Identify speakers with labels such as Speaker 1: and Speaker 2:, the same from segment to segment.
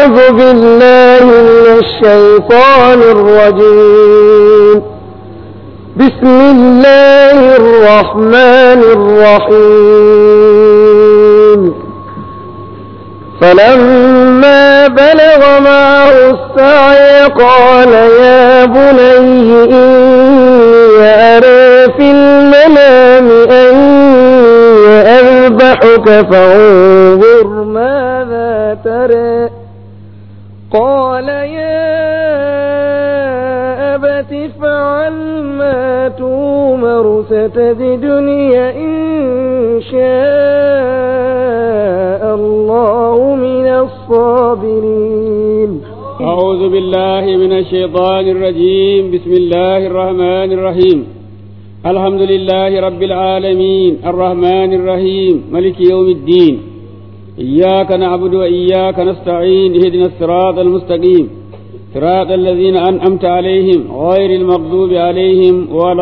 Speaker 1: أعوذ بالله من الشيطان الرجيم بسم الله الرحمن الرحيم فلما بلغ معه السعي قال يا بني إني أرى في المنام أني أذبحك فانظر ماذا ترى قال يا أبت افعل ما تومر ستجدني إن شاء الله من الصابرين
Speaker 2: أعوذ بالله من الشيطان الرجيم بسم الله الرحمن الرحيم الحمد لله رب العالمين الرحمن الرحيم ملك يوم الدين إياك نعبد وإياك نستعين اهدنا الصراط المستقيم صراط الذين أنعمت عليهم غير المغضوب عليهم ولا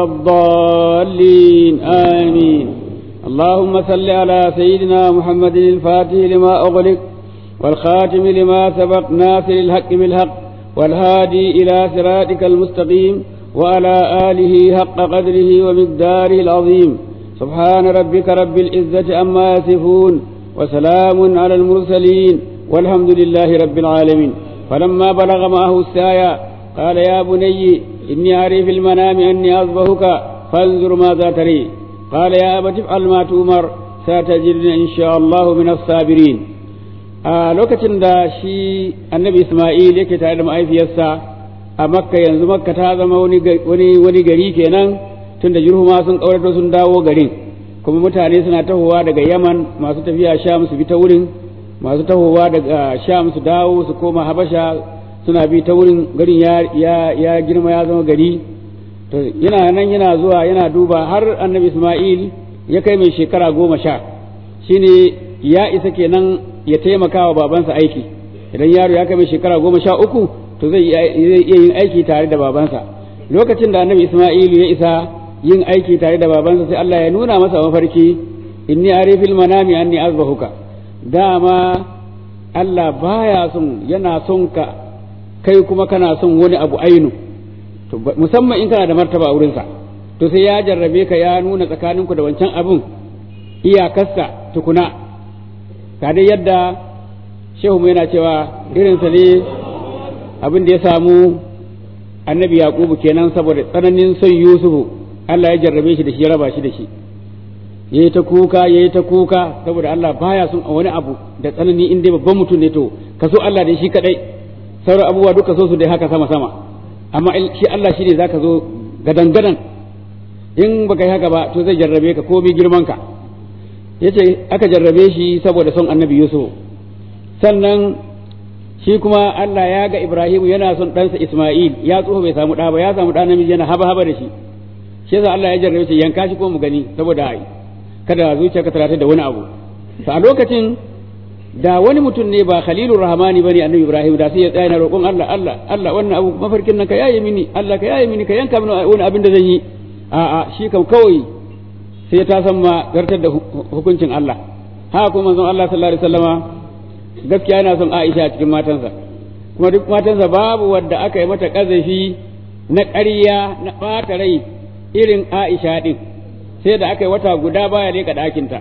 Speaker 2: الضالين آمين اللهم صل على سيدنا محمد الفاتح لما أغلق والخاتم لما سبق ناصر الحق بالحق والهادي إلى صراطك المستقيم وعلى آله حق قدره ومقداره العظيم سبحان ربك رب العزة عما يصفون وسلام على المرسلين والحمد لله رب العالمين فلما بلغ معه السايا قال يا بني إني أري في المنام أني أصبحك فانظر ماذا تري قال يا أبت افعل ما تؤمر ستجدني إن شاء الله من الصابرين a lokacin da shi annabi Ismail yake tare da ma'aifiyarsa a makka yanzu makka ta zama wani wani gari kenan tun da jirhuma sun kaurato sun dawo garin kuma mutane suna tahowa daga yaman masu tafiya sham su bi ta wurin masu tahowa daga sham su dawo su koma habasha suna bi ta wurin garin ya ya ya girma ya zama gari to yana nan yana zuwa yana duba har annabi Ismail ya kai mai shekara goma sha shine ya isa kenan ya taimaka wa babansa aiki idan yaro ya kai mai shekara goma sha uku to zai iya yin aiki tare da babansa lokacin da annabi isma'ilu ya isa yin aiki tare da babansa sai Allah ya nuna masa mafarki inni arifil manami anni azbahuka dama Allah baya son yana son ka kai kuma kana son wani abu ainu to musamman in kana da martaba a wurinsa to sai ya jarrabe ka ya nuna tsakaninku da wancan abun iyakarsa tukuna ka dai yadda shehu mu yana cewa irinsa ne abin da ya samu annabi yaqubu kenan saboda tsananin son yusufu Allah ya jarrabe shi da shi ya raba shi da shi yayi ta kuka yayi ta kuka saboda Allah baya son wani abu da tsanani in dai babban mutum ne to ka so Allah da shi kadai sauran abubuwa duka so su dai haka sama sama amma shi Allah shi ne zaka zo gadan gadan in baka yi haka ba to zai jarrabe ka komai girman ka yace aka jarrabe shi saboda son annabi Yusuf sannan shi kuma Allah ya ga Ibrahim yana son ɗansa Ismail ya tsoho bai samu ɗa ba ya samu ɗa namiji yana haba haba da shi shi yasa Allah ya jarrabe shi yanka shi ko mu gani saboda kada zuciyarka ta rata da wani abu to a lokacin da wani mutum ne ba Khalilur Rahmani bane annabi Ibrahim da sai ya tsaya na roƙon Allah Allah Allah wannan abu mafarkin nan ka yaye mini Allah ka yaye mini ka yanka mini wani abin da zan yi a'a shi kam kawai sai ta san ma zartar da hukuncin Allah haka kuma manzon Allah sallallahu alaihi wasallama gaskiya yana son Aisha a cikin matansa kuma duk matansa babu wadda aka yi mata kazafi na ƙarya na ɓata rai irin Aisha din sai da aka yi wata guda baya leƙa ɗakinta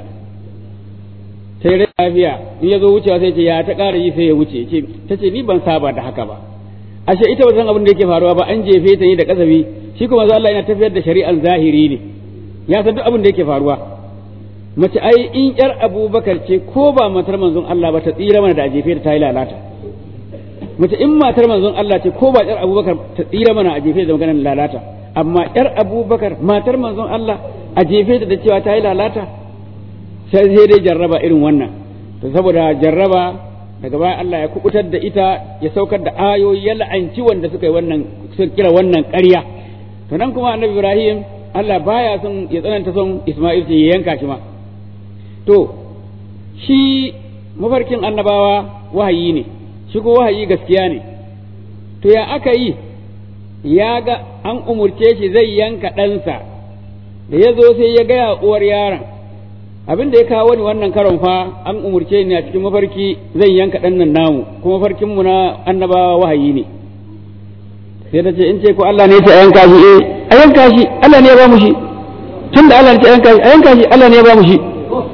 Speaker 2: sai rai lafiya in ya zo wucewa sai ce ya ta ƙara yi sai ya wuce ce ta ce ni ban saba da haka ba ashe ita ba san abin da yake faruwa ba an jefe ta ne da kasafi shi kuma Allah yana tafiyar da shari'ar zahiri ne ya san duk abin da yake faruwa mace ai in yar abubakar ce ko ba matar manzon Allah ba ta tsira mana da jefe ta yi lalata mace in matar manzon Allah ce ko ba yar abubakar ta tsira mana a jefe da maganar lalata amma yar abubakar matar manzon Allah a jefe ta da cewa ta yi lalata sai sai dai jarraba irin wannan to saboda jarraba daga baya Allah ya kubutar da ita ya saukar da ayoyi ya la'anci wanda suka yi wannan suka kira wannan ƙarya to nan kuma annabi Ibrahim Allah baya son ya tsananta son Isma'il ce ya yanka shi ma to shi mafarkin annabawa wahayi ne shi ko wahayi gaskiya ne to ya aka yi ya ga an umurce shi zai yanka ɗansa da ya zo sai ya gaya uwar yaron abin da ya kawo ni wannan karon fa an umurce ni a cikin mafarki zan yanka ɗan nan namu kuma mafarkin mu na annabawa wahayi ne sai ta ce in ce ko Allah ne ya ce a yanka shi eh a yanka shi Allah ne ya ba mu shi tun da Allah ne ya ce a yanka shi a yanka shi Allah ne ya ba mu shi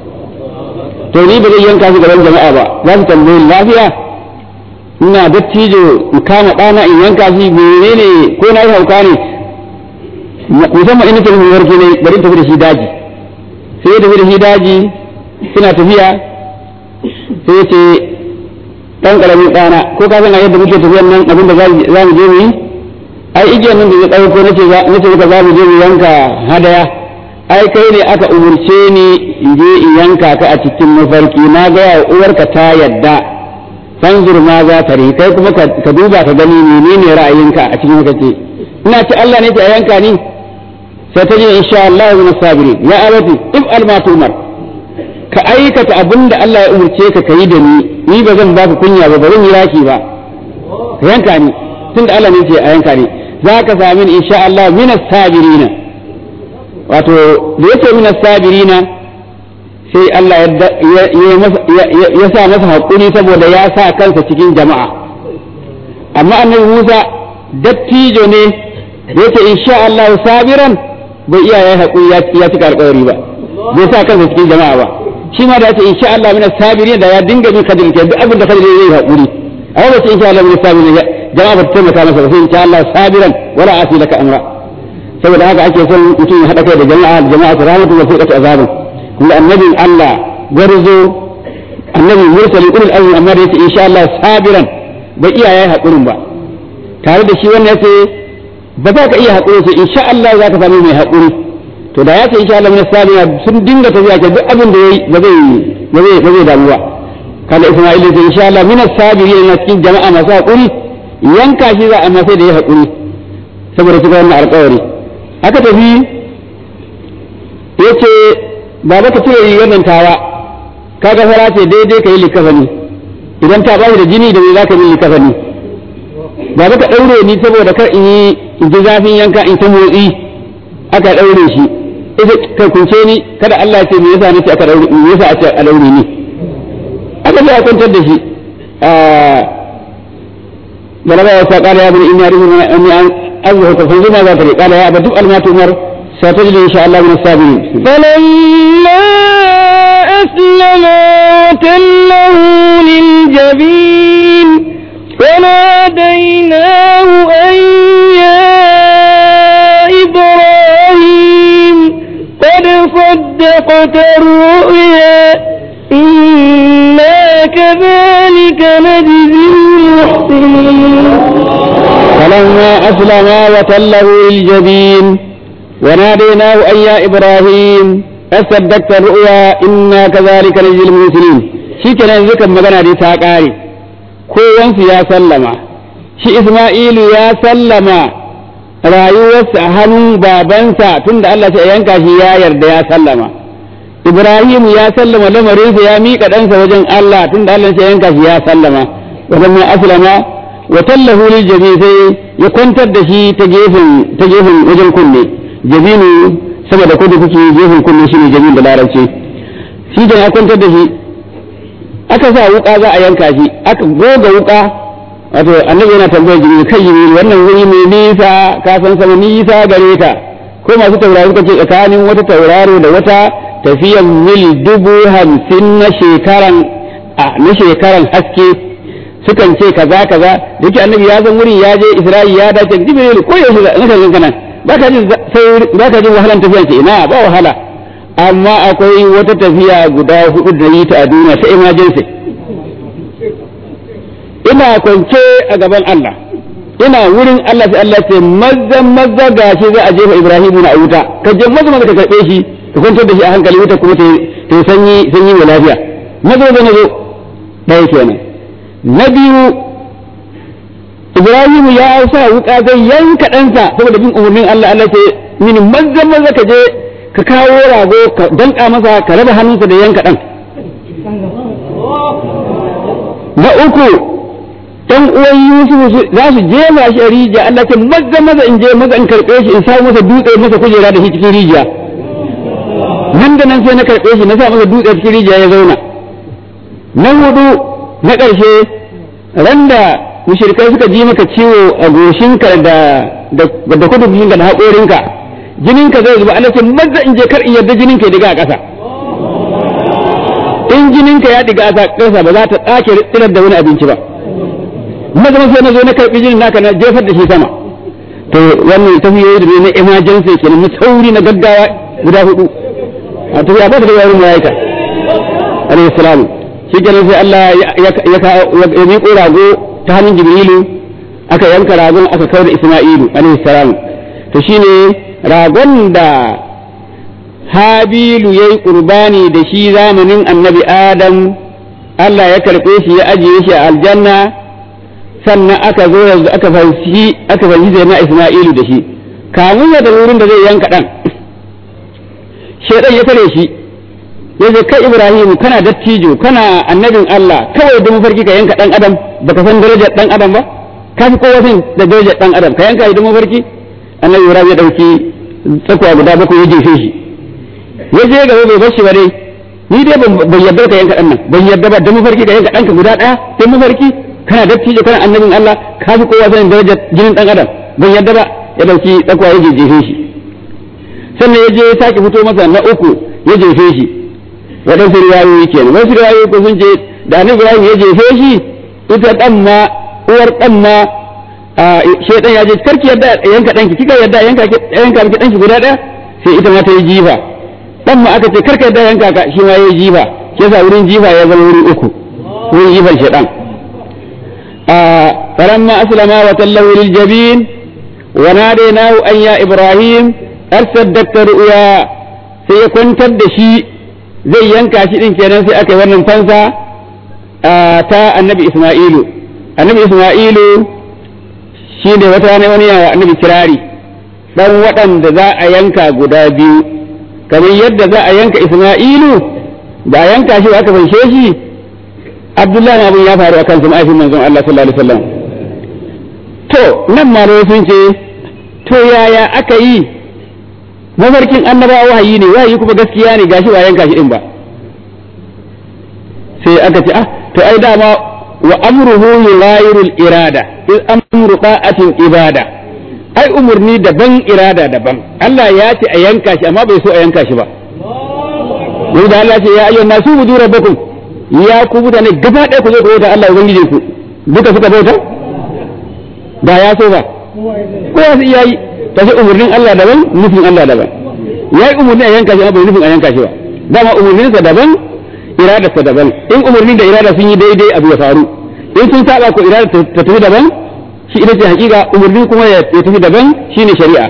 Speaker 2: to ni ba zai yanka shi gaban jama'a ba za su tambaye lafiya ina dattijo in kama ɗana in yanka shi menene ko na yi hauka ne musamman in nake nufin warke ne bari tafi da shi daji sai ya tafi da shi daji suna tafiya sai ya ce ɗan ƙaramin ɗana ko ka san a yadda muke tafiyan nan abin da za mu je mu yi ai igiyar nan da ya ɗauko nace nace maka za mu je mu yanka hadaya ai kai ne aka umurce ni in je in yanka ka a cikin mafarki na ga wa uwarka ta yadda fanzur ma za ta ri kai kuma ka duba ka gani menene ra'ayinka a cikin kace ina ce Allah ne ta yanka ni sai ta ce insha Allah min sabirin ya abati if al ma tumar ka aikata abin da Allah ya umurce ka kai da ni ni ba zan baka kunya ba ba zan yi raki ba ka yanka ni tunda Allah ne ce a yanka ni za ka sami insha Allah min sabirina wato da yake min sabirina sai Allah ya sa masa haƙuri saboda ya sa kansa cikin jama'a amma annabi Musa dattijo ne da yake insha Allah sabiran bai iya ya haƙuri ya cika alƙawari ba bai sa kansa cikin jama'a ba shi ma da ya ce insha Allah min sabirin da ya dinga bin kadir ke duk abin da kadir zai haƙuri amma ba ce insha Allah min sabirin jama'a ba ta taimaka masa ba sai insha Allah sabiran wala asi laka amra saboda haka ake son mutum ya haɗa kai da jama'a jama'a ta rahmatu wa fiqatu azabun kuma annabin Allah garzo annabi mursali ulul azmi amma da yace insha Allah sabiran bai iya yayi hakurin ba tare da shi wannan yace ba za ka iya hakuri sai insha Allah za ka sami mai hakuri to da yace insha Allah min sabira sun dinga tafiya ke duk abin da yayi ba zai ba zai ba zai damuwa kada Isma'il yace insha Allah min sabirin na cikin jama'a masu hakuri yanka shi za a amma sai da ya hakuri saboda shiga wannan alƙawari aka tafi yace ba ka cire rigar nan tawa kaga fara ce daidai ka yi likafani idan ta bashi da jini da me za ka yi likafani ba ka ɗaure ni saboda kar in yi in ji zafin yanka in ta motsi aka ɗaure shi ita kai kunce ni kada Allah ya ce me yasa nace aka ɗaure me yasa a ce a ɗaure ni aka ce a kwantar da shi بلغ قال يا ابن إني أريد أني أزهق فانظر ماذا تري قال يا أبا تفعل ما تؤمر ستجد إن شاء الله من الصابرين
Speaker 1: فلما أسلما وتله للجبين وناديناه أن يا إبراهيم قد صدقت الرؤيا إنا كذلك نجزي المحسنين
Speaker 2: فلما أسلما وتله للجبين وناديناه أن يا إبراهيم أصدقت الرؤيا إنا كذلك نجزي المرسلين shi kenan yanzu kan magana dai ta ƙare kowansu ya sallama shi Isma'ilu ya sallama rayuwarsa a hannun babansa tunda Allah ya yanka shi ya yarda ya sallama Ibrahimu ya sallama lamarinsa ya miƙa ɗansa wajen Allah tunda Allah ya yanka shi ya sallama wajen ma aslama wa tallahu lil jabi sai ya kwantar da shi ta gefen ta gefen wajen kunne jabinu saboda kudu kuke gefen kunne shine jabin da larabci shi da ya kwantar da shi aka sa wuka za a yanka shi aka goga wuka wato annabi yana tambayar jibril kai jibril wannan wuri mai nisa ka san sama nisa gare ka ko masu taurari suka ce tsakanin wata tauraro da wata tafiyan mil dubu hamsin na shekaran na shekaran haske sukan ce kaza kaza yake annabi ya san wurin ya je isra'i ya dace jibril ko yaushe na kan kana baka jin sai baka jin wahalan tafiyan ce ina ba wahala amma akwai wata tafiya guda hudu da yi ta a duniya ta emergency ina kwance a gaban Allah ina wurin Allah sai Allah ce mazza mazza gashi za a jefa Ibrahim na wuta ka je mazza mazza ka karbe shi ka kwantar da shi a hankali wuta kuma ta sanyi sanyi mai lafiya mazza mazza na zo ɗaya kenan na biyu Ibrahim ya sa wuka zai yanka ɗansa saboda bin umarnin Allah Allah ce min mazza mazza ka je ka kawo rago ka danka masa ka raba hannunsa da yanka ɗan na uku ɗan uwan Yusufu za su jefa shi a rijiya Allah ce maza maza in je maza in karɓe shi in samu masa dutse masa kujera da shi cikin rijiya nan nan da nan sai na karɓe shi na sa masa dutse cikin rijiya ya zauna na hudu na ƙarshe ran da mushrikai suka ji maka ciwo a goshinka da da da kudubinka da haƙorinka jininka zai zuba Allah ce maza in je kar in yarda jininka ya diga a ƙasa in jininka ya diga a ƙasa ba za ta tsake tsirar da wani abinci ba maza sai na zo na karɓi jinin naka na jefar da shi sama to wannan tafiyoyi da ne na emergency kenan na sauri na gaggawa guda hudu a tafiya ba ta da yawan malaika alayhi salamu shi kenan sai Allah ya miƙo rago ta hannun Jibrilu aka yanka ragon aka kawar da Isma'ilu alayhi salamu to shine ragon da Habilu yayi qurbani da shi zamanin Annabi Adam Allah ya karɓe shi ya ajiye shi a aljanna sannan aka zo yanzu aka fanshi aka fanshi zai na Isma'ilu da shi kamun ya da wurin da zai yanka dan shedan ya tare shi ya ce kai Ibrahim kana dattijo kana annabin Allah kawai da mafarki ka yanka dan adam baka san darajar dan adam ba ka fi kowa san da darajar dan adam ka yanka da mafarki annabi Ibrahim ya dauki tsakuwa guda bakwai ya jefe shi ya je gaba bai bar shi ba dai ni dai ban yarda ka yanka dan nan ban yarda ba da mafarki ka yanka danka guda daya sai mafarki kana dattijo kana annabin Allah ka fi kowa sanin darajar jinin dan adam ban yarda ba ya dauki tsakuwa ya jefe shi sannan ya je ya sake fito masa na uku ya jefe shi waɗansu riwayoyi kenan wasu riwayoyi ko sun ce da annabi Ibrahim ya jefe shi ita dan ma uwar dan ma shaitan ya je karki yadda yanka danki kika yadda yanka yanka miki danki guda daya sai ita ma ta yi jifa dan ma aka ce karka yadda yanka ka shi ma yayi jifa shi yasa wurin jifa ya zama wuri uku wurin jifan shaitan فلما أسلم وتله للجبين وناديناه أن يا إبراهيم أرسدت رؤيا سيكون تدشي زي ينكا شيء كان سي أكي ونن فنسا تا النبي إسماعيل النبي إسماعيل shine wata rana wani yawa annabi kirari dan waɗanda za a yanka guda biyu kamar yadda za a yanka Isma'ilu da a yanka shi aka fanshe shi Abdullahi abin ya faru akan sama aifin manzon Allah sallallahu alaihi wasallam to nan malamai sun ce to yaya aka yi mafarkin annabawa wahayi ne wahayi kuma gaskiya ne gashi ba yanka shi din ba sai aka ce ah to ai dama wa amruhu yughayirul irada in amru ta'atin ibada ai umurni daban irada daban Allah ya ce a yanka shi amma bai so a yanka shi ba yau da Allah ce ya ayyuhan nasu budu rabbakum ya ku mutane gaba ɗaya ku zo ku bauta Allah ubangijin ku duka suka bauta ba ya so ba ko wasu iya yi ta ce umurnin Allah daban nufin Allah daban ya yi umurni a yanka shi amma bai nufin a yanka shi ba dama umurninsa daban iradarsa daban in umurnin da irada sun yi daidai abu ya faru in sun saba ko irada ta tafi daban shi ita ce hakika umurnin kuma ya tafi daban shine shari'a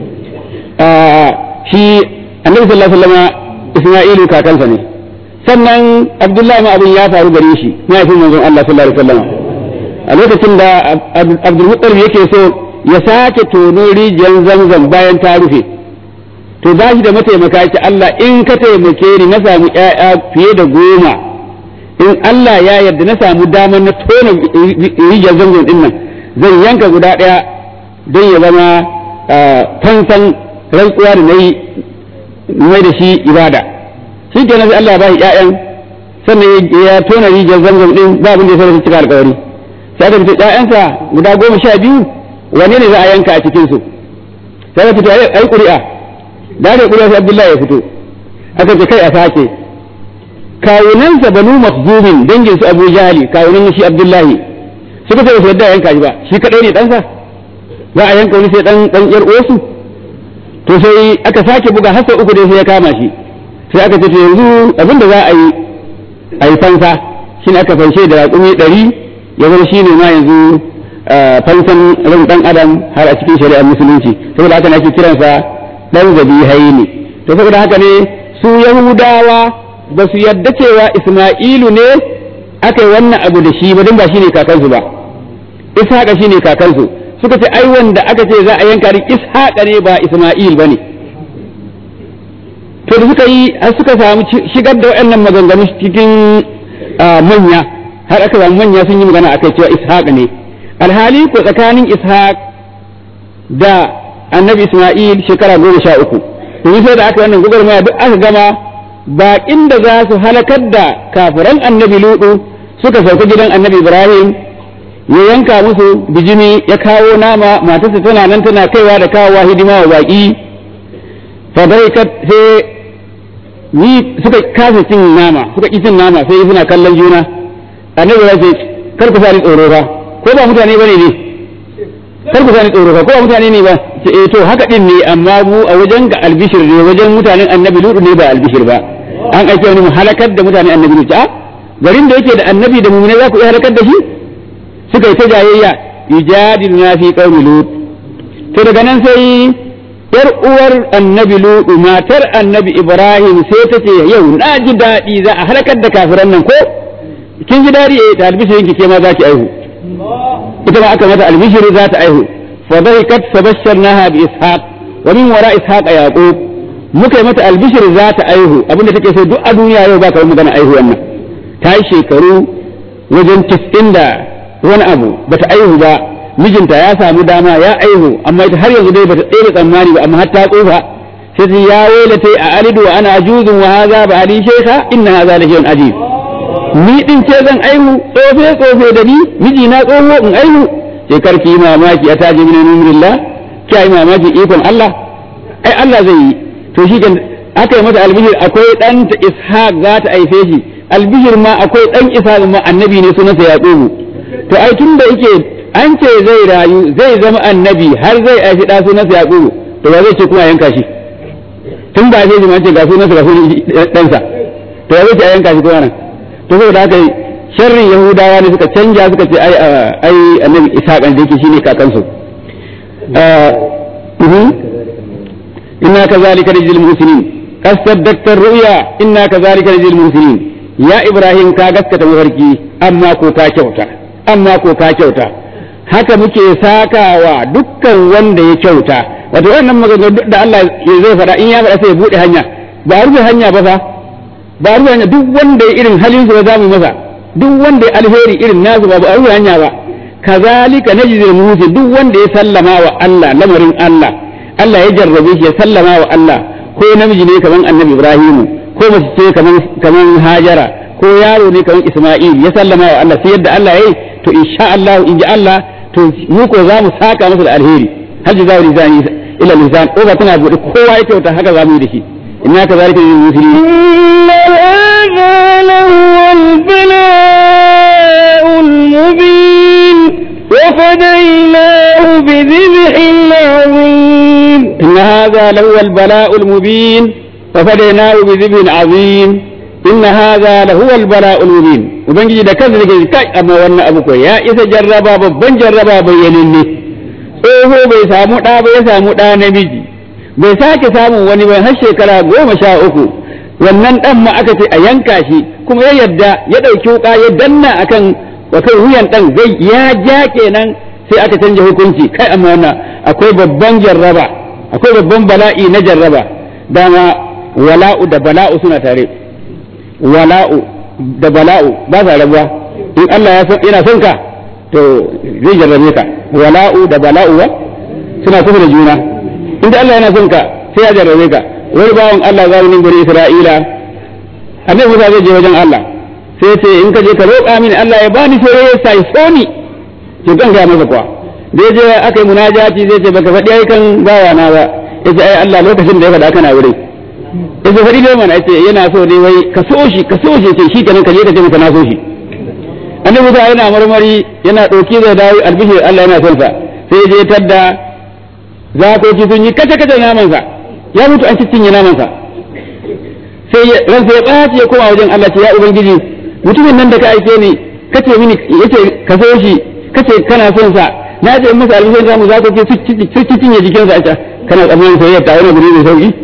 Speaker 2: shi annabi sallallahu alaihi wasallam Isma'ilu kakansa ne sannan Abdullahi ma abin ya faru gare shi mahaifin manzon Allah sallallahu alaihi wasallam a lokacin da Abdul Muttalib yake so ya sake tono rijiyar zamzam bayan ta rufe to ba shi da mataimaka yake Allah in ka taimake ni na samu ƴaƴa fiye da goma in Allah ya yarda na samu damar na tona rijiyar zamzam din nan zan yanka guda ɗaya don ya zama fansan rantsuwa da na yi mai da shi ibada shi ke sai Allah ya ba shi ƴaƴan sannan ya tona rijiyar zamzam din ba abin da ya sauran cika alƙawari sai aka fito ƴaƴansa guda goma sha biyu wane ne za a yanka a cikin su sai aka fito ai ƙuri'a da aka ƙuri'a sai Abdullahi ya fito aka ce kai a sake kawunansa banu makhzumin dangin su Abu Jahali kawunan shi Abdullahi suka ce su yadda yanka shi ba shi kadai ne ɗansa za a yanka wani sai dan dan yar uwarsu to sai aka sake buga har sau uku dai sai ya kama shi sai aka ce to yanzu abin da za a yi a yi fansa shi ne aka fanshe da raƙumi ɗari ya zama shi ne ma yanzu fansan ran ɗan adam har a cikin shari'ar musulunci saboda haka ne ake kiransa ɗan zabi haini to saboda haka ne su yahudawa ba su yadda cewa isma'ilu ne aka yi wannan abu da shi ba don ba shi ne kakansu ba ishaqa shi ne kakansu suka ce ai wanda aka ce za a yanka din ishaqa ne ba isma'il ba ne to da suka yi har suka samu shigar da waɗannan maganganu cikin manya har aka samu manya sun yi magana akai cewa ishaq ne alhali ko tsakanin ishaq da annabi isma'il shekara goma sha uku domin sai da aka wannan gwagwarmaya duk aka gama baƙin da za su halakar da kafiran annabi ludu suka sauka gidan annabi ibrahim ya yanka musu bijimi ya kawo nama matarsa tana nan tana kaiwa da kawowa hidima wa baƙi fadaikat sai ni suka kasa cin nama suka ƙi cin nama sai suna kallon juna annabi ya ce kar ku sani tsoro fa ko ba mutane bane ne kar ku sani tsoro fa ko ba mutane ne ba ce eh to haka din ne amma mu a wajen ga albishir ne wajen mutanen annabi lutu ne ba albishir ba an aike wani mu halakar da mutanen annabi lutu a garin da yake da annabi da mu'mina za ku iya halakar da shi suka yi ta jayayya yujadiluna fi qaumi lut to daga nan sai yar uwar annabi lutu matar annabi ibrahim sai ta ce yau na ji daɗi za a halakar da kafiran nan ko kin ji daɗi eh ta albishirin ki ke ma za ki aihu ita ma aka mata albishiri za ta aihu fa dhahikat fabashsharnaha bi ishaq wa min wara ishaq yaqub muka yi mata albishir za ta aihu abinda take so duk a duniya yau ba ka magana aihu wannan ta yi shekaru wajen tis'in da wani abu bata aihu ba mijinta ya samu dama ya aihu amma ita har yanzu dai bata tsere tsammani ba amma har ta tsufa sai ta ya wailata a alidu wa ana ajuzun wa hadha ba ali shaykha inna hadha la shay'un ajib ni din ce zan aihu tsofe tsofe da ni miji na tsoho in aihu sai karki mamaki a taji min numrillah ki ai mamaki ikon Allah ai Allah zai yi to shi kan aka yi mata albishir akwai dan ta ishaq za ta aife shi albishir ma akwai dan ishaq ma annabi ne sunansa yaqubu to ai tun da yake an ce zai rayu zai zama annabi har zai aifi da sunansa yaqubu to ba zai ce kuma yanka shi tun ba zai ma ce ga sunansa ga sunan ɗansa to ya zai ce a yanka shi kuma nan to saboda haka sharrin yahudawa ne suka canja suka ce ai ai annabi ishaq da yake shine kakansu inna kazalika najzil muhsinin qad saddaqta ar-ru'ya inna kazalika najzil muhsinin ya ibrahim ka gaskata mafarki amma ko ka kyauta amma ko ka kyauta haka muke sakawa dukkan wanda ya kyauta wato wannan maganganu da Allah zai faɗa in ya faɗa sai ya buɗe hanya ba rufe hanya ba fa ba rufe hanya duk wanda ya irin halin su ba za mu masa duk wanda ya alheri irin nasu ba ba rufe hanya ba kazalika najzil muhsin duk wanda ya sallama wa Allah lamarin Allah Allah ya jarrabe shi ya sallama wa Allah ko namiji ne kaman annabi Ibrahimu ko mace ce kaman kaman Hajara ko yaro ne kaman Isma'il ya sallama wa Allah sai yadda Allah yayi to insha Allah in ji Allah to mu ko za mu saka masa da alheri hal jazaa'u lisani ila lisan ko ba tana bude kowa ya kyauta haka za mu yi da shi inna kazalika lil muslimin
Speaker 1: inna hadha lahu al-bala'ul mubin وفديناه بذبح عظيم
Speaker 2: إن هذا لهو البلاء المبين وفديناه بذبح عظيم إن هذا لهو البلاء المبين وبنجي da kansa yake kai amma wannan abu ko ya isa jarraba babban jarraba bayyananne tsoho bai samu ɗa ba ya samu ɗa namiji bai sake samun wani bai har shekara goma sha uku wannan ɗan ma aka ce a yanka shi kuma ya yarda ya ɗauki wuƙa ya danna akan wato wuyan ɗan zai ya ja kenan sai aka canja hukunci kai amma wannan akwai babban jarraba akwai babban bala'i na jarraba dama wala'u da bala'u suna tare wala'u da bala'u ba sa rabuwa in Allah ya san yana son ka to zai jarrabe ka wala'u da bala'u ba suna kusa da juna inda Allah yana son ka sai ya jarrabe ka wani bawan Allah zamanin gari Isra'ila annabi Musa zai je wajen Allah sai ce in ka je ka roƙa mini Allah ya bani soyayya sai soni to kan ga masa kuwa da je aka yi munajati zai ce baka faɗi ai kan bawa na ba yace ai Allah lokacin da ya faɗa kana wurin yace faɗi dai mana yace yana so dai wai ka so shi ka so shi sai shi kenan ka je ka ce masa na so shi annabi Musa yana marmari yana ɗauki da dawo albishir Allah yana son sa sai ya je tadda zakoki sun yi kace kace naman sa ya mutu an cinye naman sa sai ransa ya ɓaci ya koma wajen Allah ce ya ubangiji mutumin nan da ka aike ni kace mini yace ka so shi kace kana son sa na ce in masa albishin zamu za ku ce su cinye jikin sa a kana tsammanin soyayya ta wani guri mai sauki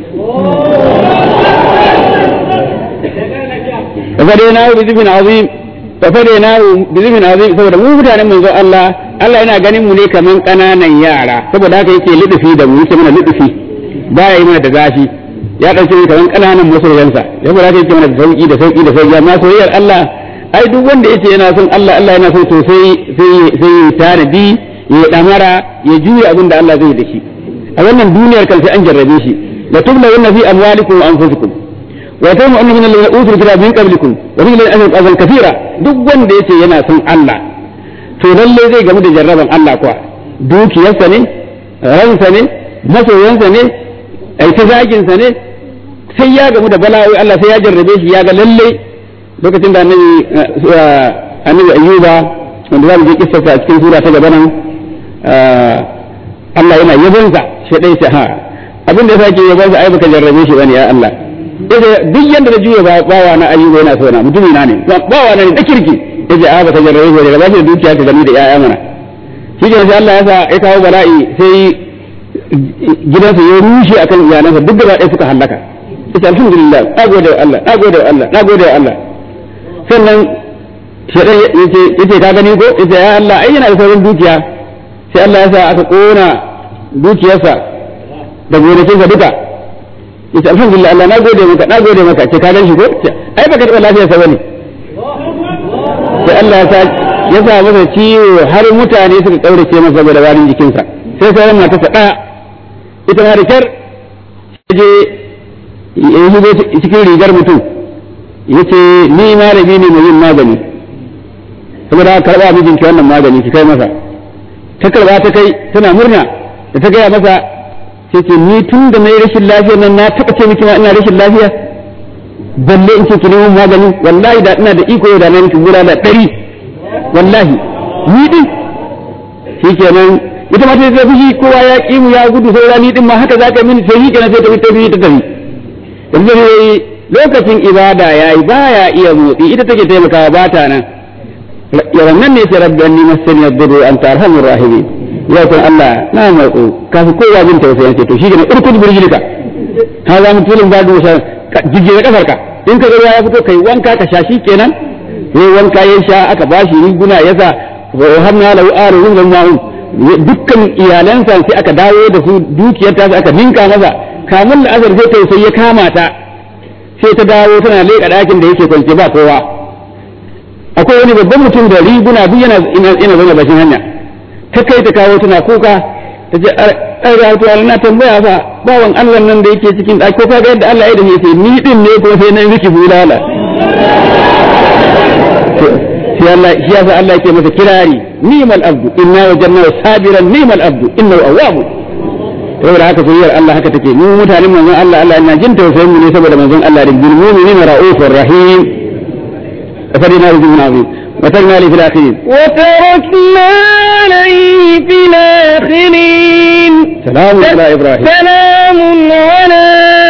Speaker 2: fa fade na bi zibin azim fa fade na bi zibin azim saboda mu mutanen manzo Allah Allah yana ganin mu ne kaman kananan yara saboda haka yake lidufi da mu yake mana lidufi baya yi mana da zafi ya ɗauke ni kaman ƙananan masoyansa ya fara kai mana da sauki da sauki da sauki amma soyayyar Allah ai duk wanda yace yana son Allah Allah yana son to sai sai sai ya tanadi ya damara ya juya abin da Allah zai da shi a wannan duniyar kan sai an jarrabe shi la tubla wanna fi amwalikum wa anfusikum wa ta mu'minu min alladhina utul kitaba min qablikum wa min alladhina azal kathira duk wanda yace yana son Allah to lalle zai gamu da jarraban Allah kuwa dukiyarsa ne ransa ne masoyansa ne ai ta zaginsa ne sai ya gamu da bala'o'i Allah sai ya jarrabe shi ya ga lalle lokacin da annabi annabi ayyuba wanda za mu je kissarsa a cikin sura ta gaba nan Allah yana yabonsa shi dai sai ha abin da yake yabonsa ai baka jarrabe shi bane ya Allah yace duk yanda da juya bawa na ayyuba yana so na mutumi na ne bawa na ne da kirki yace a baka jarrabe shi ba shi da dukiya ta gani da yaya mana shi ke sai Allah ya sa ya kawo bala'i sai gidansa ya rushe akan iyalansa duk gaba ɗaya suka hallaka yace alhamdulillah na gode wa Allah na gode wa Allah na gode wa Allah sannan shedan yace yace ka gani ko yace ya Allah ai yana da sauran dukiya sai Allah ya sa aka kona dukiyarsa da gonakinsa duka yace alhamdulillah Allah na gode maka na gode maka ce ka gan shi ko ai baka taɓa lafiyarsa bane sai Allah ya sa ya sa masa ciwo har mutane suka kaurace masa saboda warin jikinsa sai sauran matarsa ɗaya ita ma da kyar je ya shigo cikin rigar mutum ya ce ni malami ne mai yin magani saboda karɓa mijinki wannan magani ki kai masa ta karɓa ta kai tana murna da ta gaya masa sai ce ni tun da na yi rashin lafiya nan na taɓa ce miki ma ina rashin lafiya balle in ce ki nemo magani wallahi da ina da iko da na miki gura da ɗari wallahi ni din shi kenan ita ma ta fushi kowa ya ƙi mu ya gudu sai ni din ma haka za ka mini sai shi kenan sai ta ta tafi ta tafi yanzu ne lokacin ibada yayi baya iya motsi ita take taimakawa ba ta nan yawan nan ne sai rabbi anni masani yadurru anta arhamur rahimin ya san Allah na matsu kafin kowa jin tausayin sai to shi kenan urkud burjilika ha za mu tulun badu sa jijjire kafarka in ka ga ya fito kai wanka ka sha shi kenan yayi wanka ya sha aka bashi riguna yasa wa hamna lahu arun min ma'un dukkan iyalansa sai aka dawo da su dukiyar ta aka ninka masa kamun da azar sai tausayi ya kama ta sai ta dawo tana leƙa ɗakin da yake kwance ba kowa akwai wani babban mutum da riguna duk yana yana zama bashin hanya ta kai ta kawo tana kuka ta ce ai rahatuwa na tambaya fa bawan Allah nan da yake cikin ɗaki ko kaga yadda Allah ya da sai ni din ne ko sai na miki bulala sai Allah shi yasa Allah yake masa kirari ni'mal abdu inna wajanna sabiran ni'mal abdu innahu awwabun saboda haka soyayyar Allah haka take mu mutanen manzon Allah Allah ina jin tausayin mu ne saboda manzon Allah da bil mu'minina ra'ufur rahim فدنا رجل عظيم وتركنا عليه في الآخرين
Speaker 1: وتركنا عليه في الآخرين
Speaker 2: سلام على إبراهيم
Speaker 1: سلام على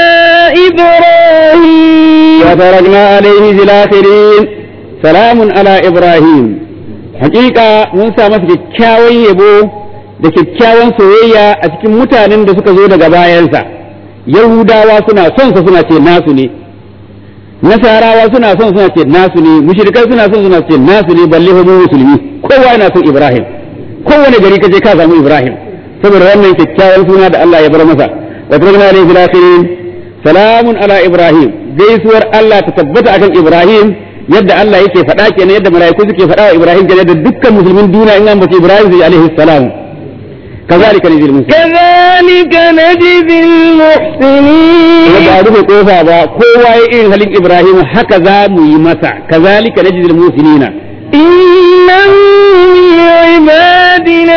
Speaker 1: إبراهيم
Speaker 2: وتركنا عليه في الآخرين سلام على إبراهيم حقيقة موسى مسك كاوي يبو da kyakkyawan soyayya a cikin mutanen da suka zo daga bayansa yahudawa suna son sa suna ce nasu ne nasarawa suna son suna ce nasu ne mushrikai suna son suna ce nasu ne balle mu musulmi kowa yana son ibrahim kowane gari kaje ka samu ibrahim saboda wannan kyakkyawan suna da Allah ya bar masa wa tarikna alayhi fil akhirin salamun ala ibrahim gaisuwar Allah ta tabbata akan ibrahim yadda Allah yake faɗa kenan yadda mala'iku suke faɗa wa ibrahim kenan da dukkan musulmin duniya in an bace ibrahim zai alaihi salam كذلك نجزي المسلمين
Speaker 1: كذلك نجزي المحسنين
Speaker 2: ba rufe kofa ba kowa ya irin halin Ibrahim haka za mu yi masa kazalika najzil musinina
Speaker 1: إنه من عبادنا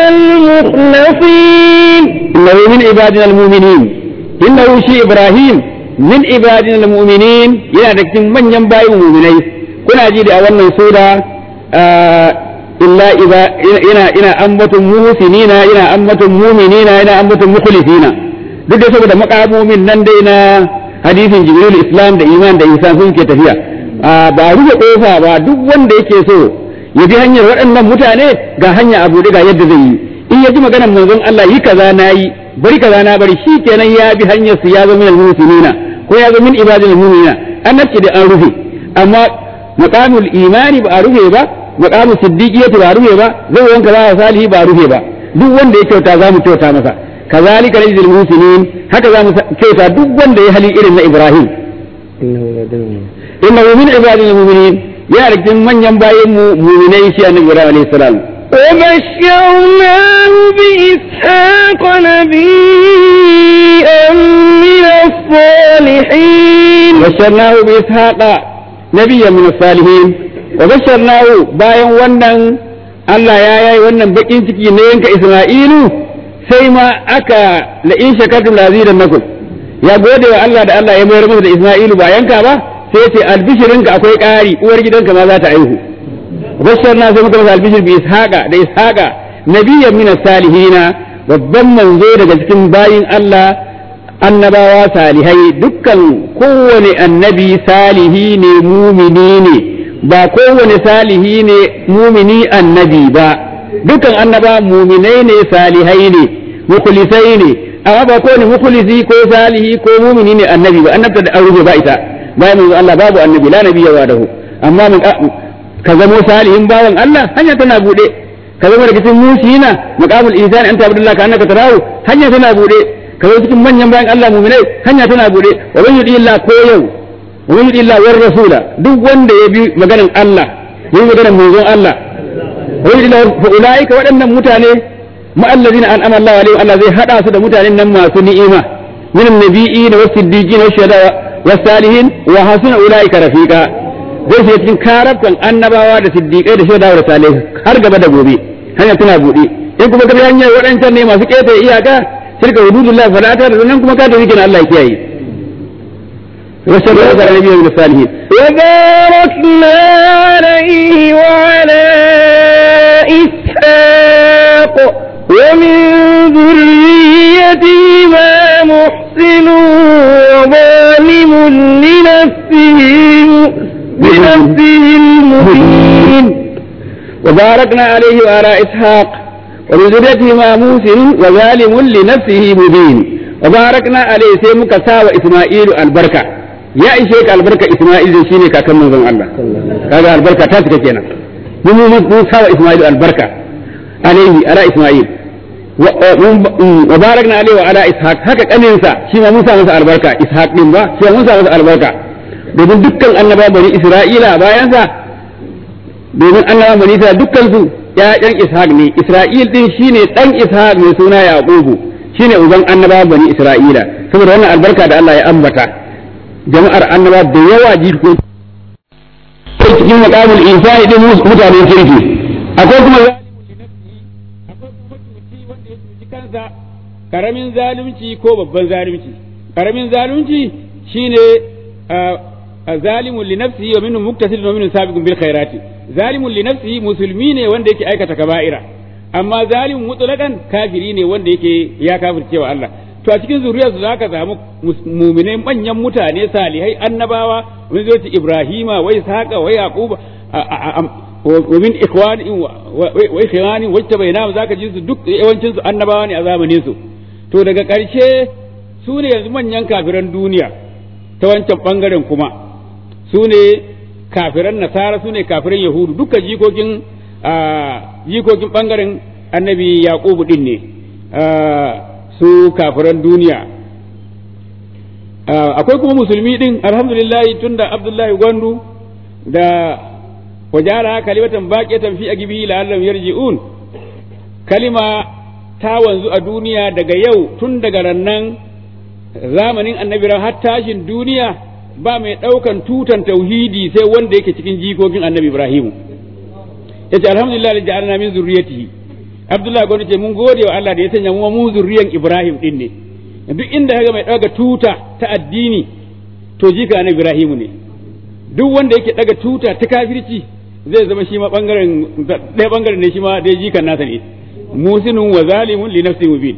Speaker 1: المخلصين
Speaker 2: innahu min ibadina almu'minin innahu shi Ibrahim min ibadina almu'minin yana da cikin manyan bayin mu'minai kuna ji da a wannan sura illa iba ina ina ambatun muhsinina ina ambatun mu'minina ina ambatun mukhlisina duk da saboda makamomin nan dai na hadisin jibril islam da iman da insan sun ke tafiya ba rufe kofa ba duk wanda yake so ya bi hanyar waɗannan mutane ga hanya abu ga yadda zai yi in ya ji maganar manzon Allah yi kaza na yi bari kaza na bari shi kenan ya bi hanyar su ya zo min al-muhsinina ko ya zo min ibadil mu'minina annabci da an rufe amma maqamul imani ba a rufe ba maqamul siddiqiyati ba a rufe ba zai wanka ba salihi ba a rufe ba duk wanda ya kyauta za mu kyauta masa kazalika najzil muhsinin haka za mu kyauta duk wanda ya hali irin na Ibrahim innahu min ibadil mu'minin ya rikin manyan bayin mu mu'minai shi annabi Ibrahim alayhi salam
Speaker 1: وبشرناه بإسحاق نبيا من الصالحين
Speaker 2: basharnahu bi ishaqa nabiyyan min salihin wa basharnahu bayan wannan Allah ya yayi wannan bakin ciki na yanka Isma'ilu sai ma aka la in shakartum la nakum ya gode wa Allah da Allah ya mayar masa da Isma'ilu ba yanka ba sai ce albishirinka akwai ƙari uwar gidanka ma za ta aihu basharna sai muka masa albishir bi ishaqa da ishaqa nabiyyan min salihina babban manzo daga cikin bayin Allah annabawa salihai dukkan kowane annabi salihi ne mumini ne ba kowane salihi ne mumini annabi ba dukkan annaba muminai ne salihai ne mukhlisai ne amma ba kowane mukhlisi ko salihi ko mumini ne annabi ba annabta da aure ba ita bayan manzo Allah babu annabi la nabiyya wadahu amma mun ka zamo salihin bawan Allah hanya tana bude ka zama daga cikin musina maqamul ihsan anta abdullah ka annaka tarahu hanya tana bude ka zama cikin manyan bayan Allah mu'minai hanya tana bude wa man yudi illa ko yau wa man yudi illa war rasula duk wanda ya bi maganar Allah ya bi maganar manzon Allah wa yudi illa fa ulaika waɗannan mutane ma allazina an'ama Allah alaihim Allah zai hada su da mutanen nan masu ni'ima min an-nabiyyin was-siddiqin wash-shuhada was-salihin wa hasuna ulaika rafiqa zai shiga cikin karafkan annabawa da siddiƙai da shaidawa da salihai har gaba da gobe hanya tana buɗe in kuma ka bi hanyar waɗancan ne masu ƙetare iyaka shirka hududullah falata da nan kuma ka tafi kenan Allah ya kiyaye وشر هذا النبي من الصالحين
Speaker 1: وباركنا عليه وعلى إسحاق ومن ذريتهما محسن وظالم لنفسه بنفسه المبين
Speaker 2: وباركنا عليه وعلى إسحاق ومن ذريتهما موسى وظالم لنفسه مبين وباركنا عليه sai muka sawa Isma'ilu albarka ya ishe ka albarka Isma'il shine kakan manzon Allah kaga albarka ta cika kenan mun mun sawa Isma'ilu albarka alaihi ala Isma'il wa barakna alaihi wa ala Ishaq haka kaninsa shi ma mun sa masa albarka Ishaq din ba shi ma mun sa masa albarka domin dukkan annaba bani Isra'ila bayansa domin annaba bani Isra'ila dukkan su ƴaƴan Ishaq ne Isra'il din shine dan Ishaq mai suna Yaqubu shine uban annaba bani Isra'ila saboda wannan albarka da Allah ya ambata jama'ar annaba da yawa jiko cikin maqamul insani din mutanen kirki akwai kuma kansa karamin zalunci ko babban zalunci karamin zalunci shine zalimun li nafsihi wa minhum muktasidun wa minhum sabiqun bil khairati zalimun li nafsihi musulmi ne wanda yake aikata kaba'ira amma zalimun mutlaqan kafiri ne wanda yake ya kafirce wa Allah to a cikin zuriyarsu zaka samu mu'minai manyan mutane salihai annabawa wani zai Ibrahima wa Ishaqa wa Yaquba wa min ikhwani wa ikhwani wacce bai namu zaka ji su duk yawancin su annabawa ne a zamanin su to daga ƙarshe su ne yanzu manyan kafiran duniya ta wancan bangaren kuma su ne kafiran nasara su ne kafiran yahudu duka jikokin jikokin bangaren annabi yaqubu din ne su kafiran duniya akwai kuma musulmi din alhamdulillah tunda abdullahi gwandu da wajara kalimatan baqiyatan fi agibi la'allam yarji'un kalima ta wanzu a duniya daga yau tun daga rannan zamanin annabi har tashin duniya ba mai ɗaukan tutan tauhidi sai wanda yake cikin jikokin annabi ibrahimu yace alhamdulillah da ja'alna min zurriyatihi abdullahi gwani ce mun gode wa Allah da ya sanya mu mu zurriyan ibrahim din ne duk inda kaga mai ɗaga tuta ta addini to jika annabi ibrahimu ne duk wanda yake ɗaga tuta ta kafirci zai zama shi ma bangaren ɗaya bangaren ne shi ma dai jikan nasa ne musinun wa zalimun li nafsi mubin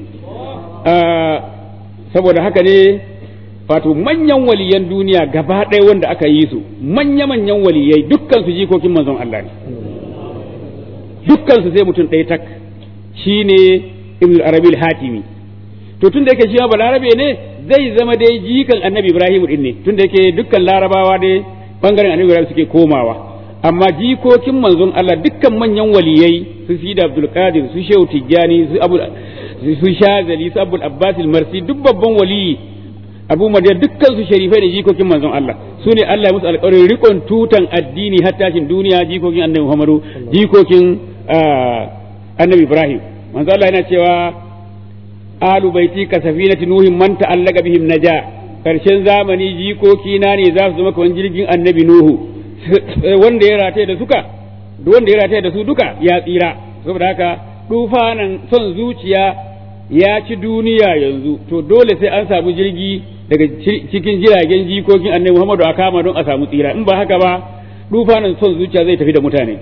Speaker 2: saboda haka ne wato manyan waliyan duniya gaba ɗaya wanda aka yi su manya-manyan waliyai dukkan su jikokin manzon Allah ne dukkan su sai mutum ɗaya tak shine ibn arabi hatimi to tun da yake shi ma balarabe ne zai zama dai jikan annabi ibrahim din ne tun da yake dukkan larabawa dai bangaren annabi ibrahim suke komawa amma jikokin manzon Allah dukkan manyan waliyai su fi da abdul qadir su shehu tijjani su abu su shazali su abul abbas marsi duk babban waliyi abu madiyar dukkan su sharifai da jikokin manzon Allah su ne Allah ya musu alƙawarin rikon tutan addini har tashin duniya jikokin annabi Muhammadu jikokin annabi Ibrahim manzo Allah yana cewa alu baiti ka safinati nuhin man ta'allaka bihim naja karshen zamani jikoki na ne za su zama kamar jirgin annabi nuhu wanda ya rataye da suka wanda ya rataye da su duka ya tsira saboda haka dufanan son zuciya ya ci duniya yanzu to dole sai an samu jirgi daga cikin jiragen jikokin annabi Muhammadu a kama don a samu tsira in ba haka ba dufanan son zuciya zai tafi da mutane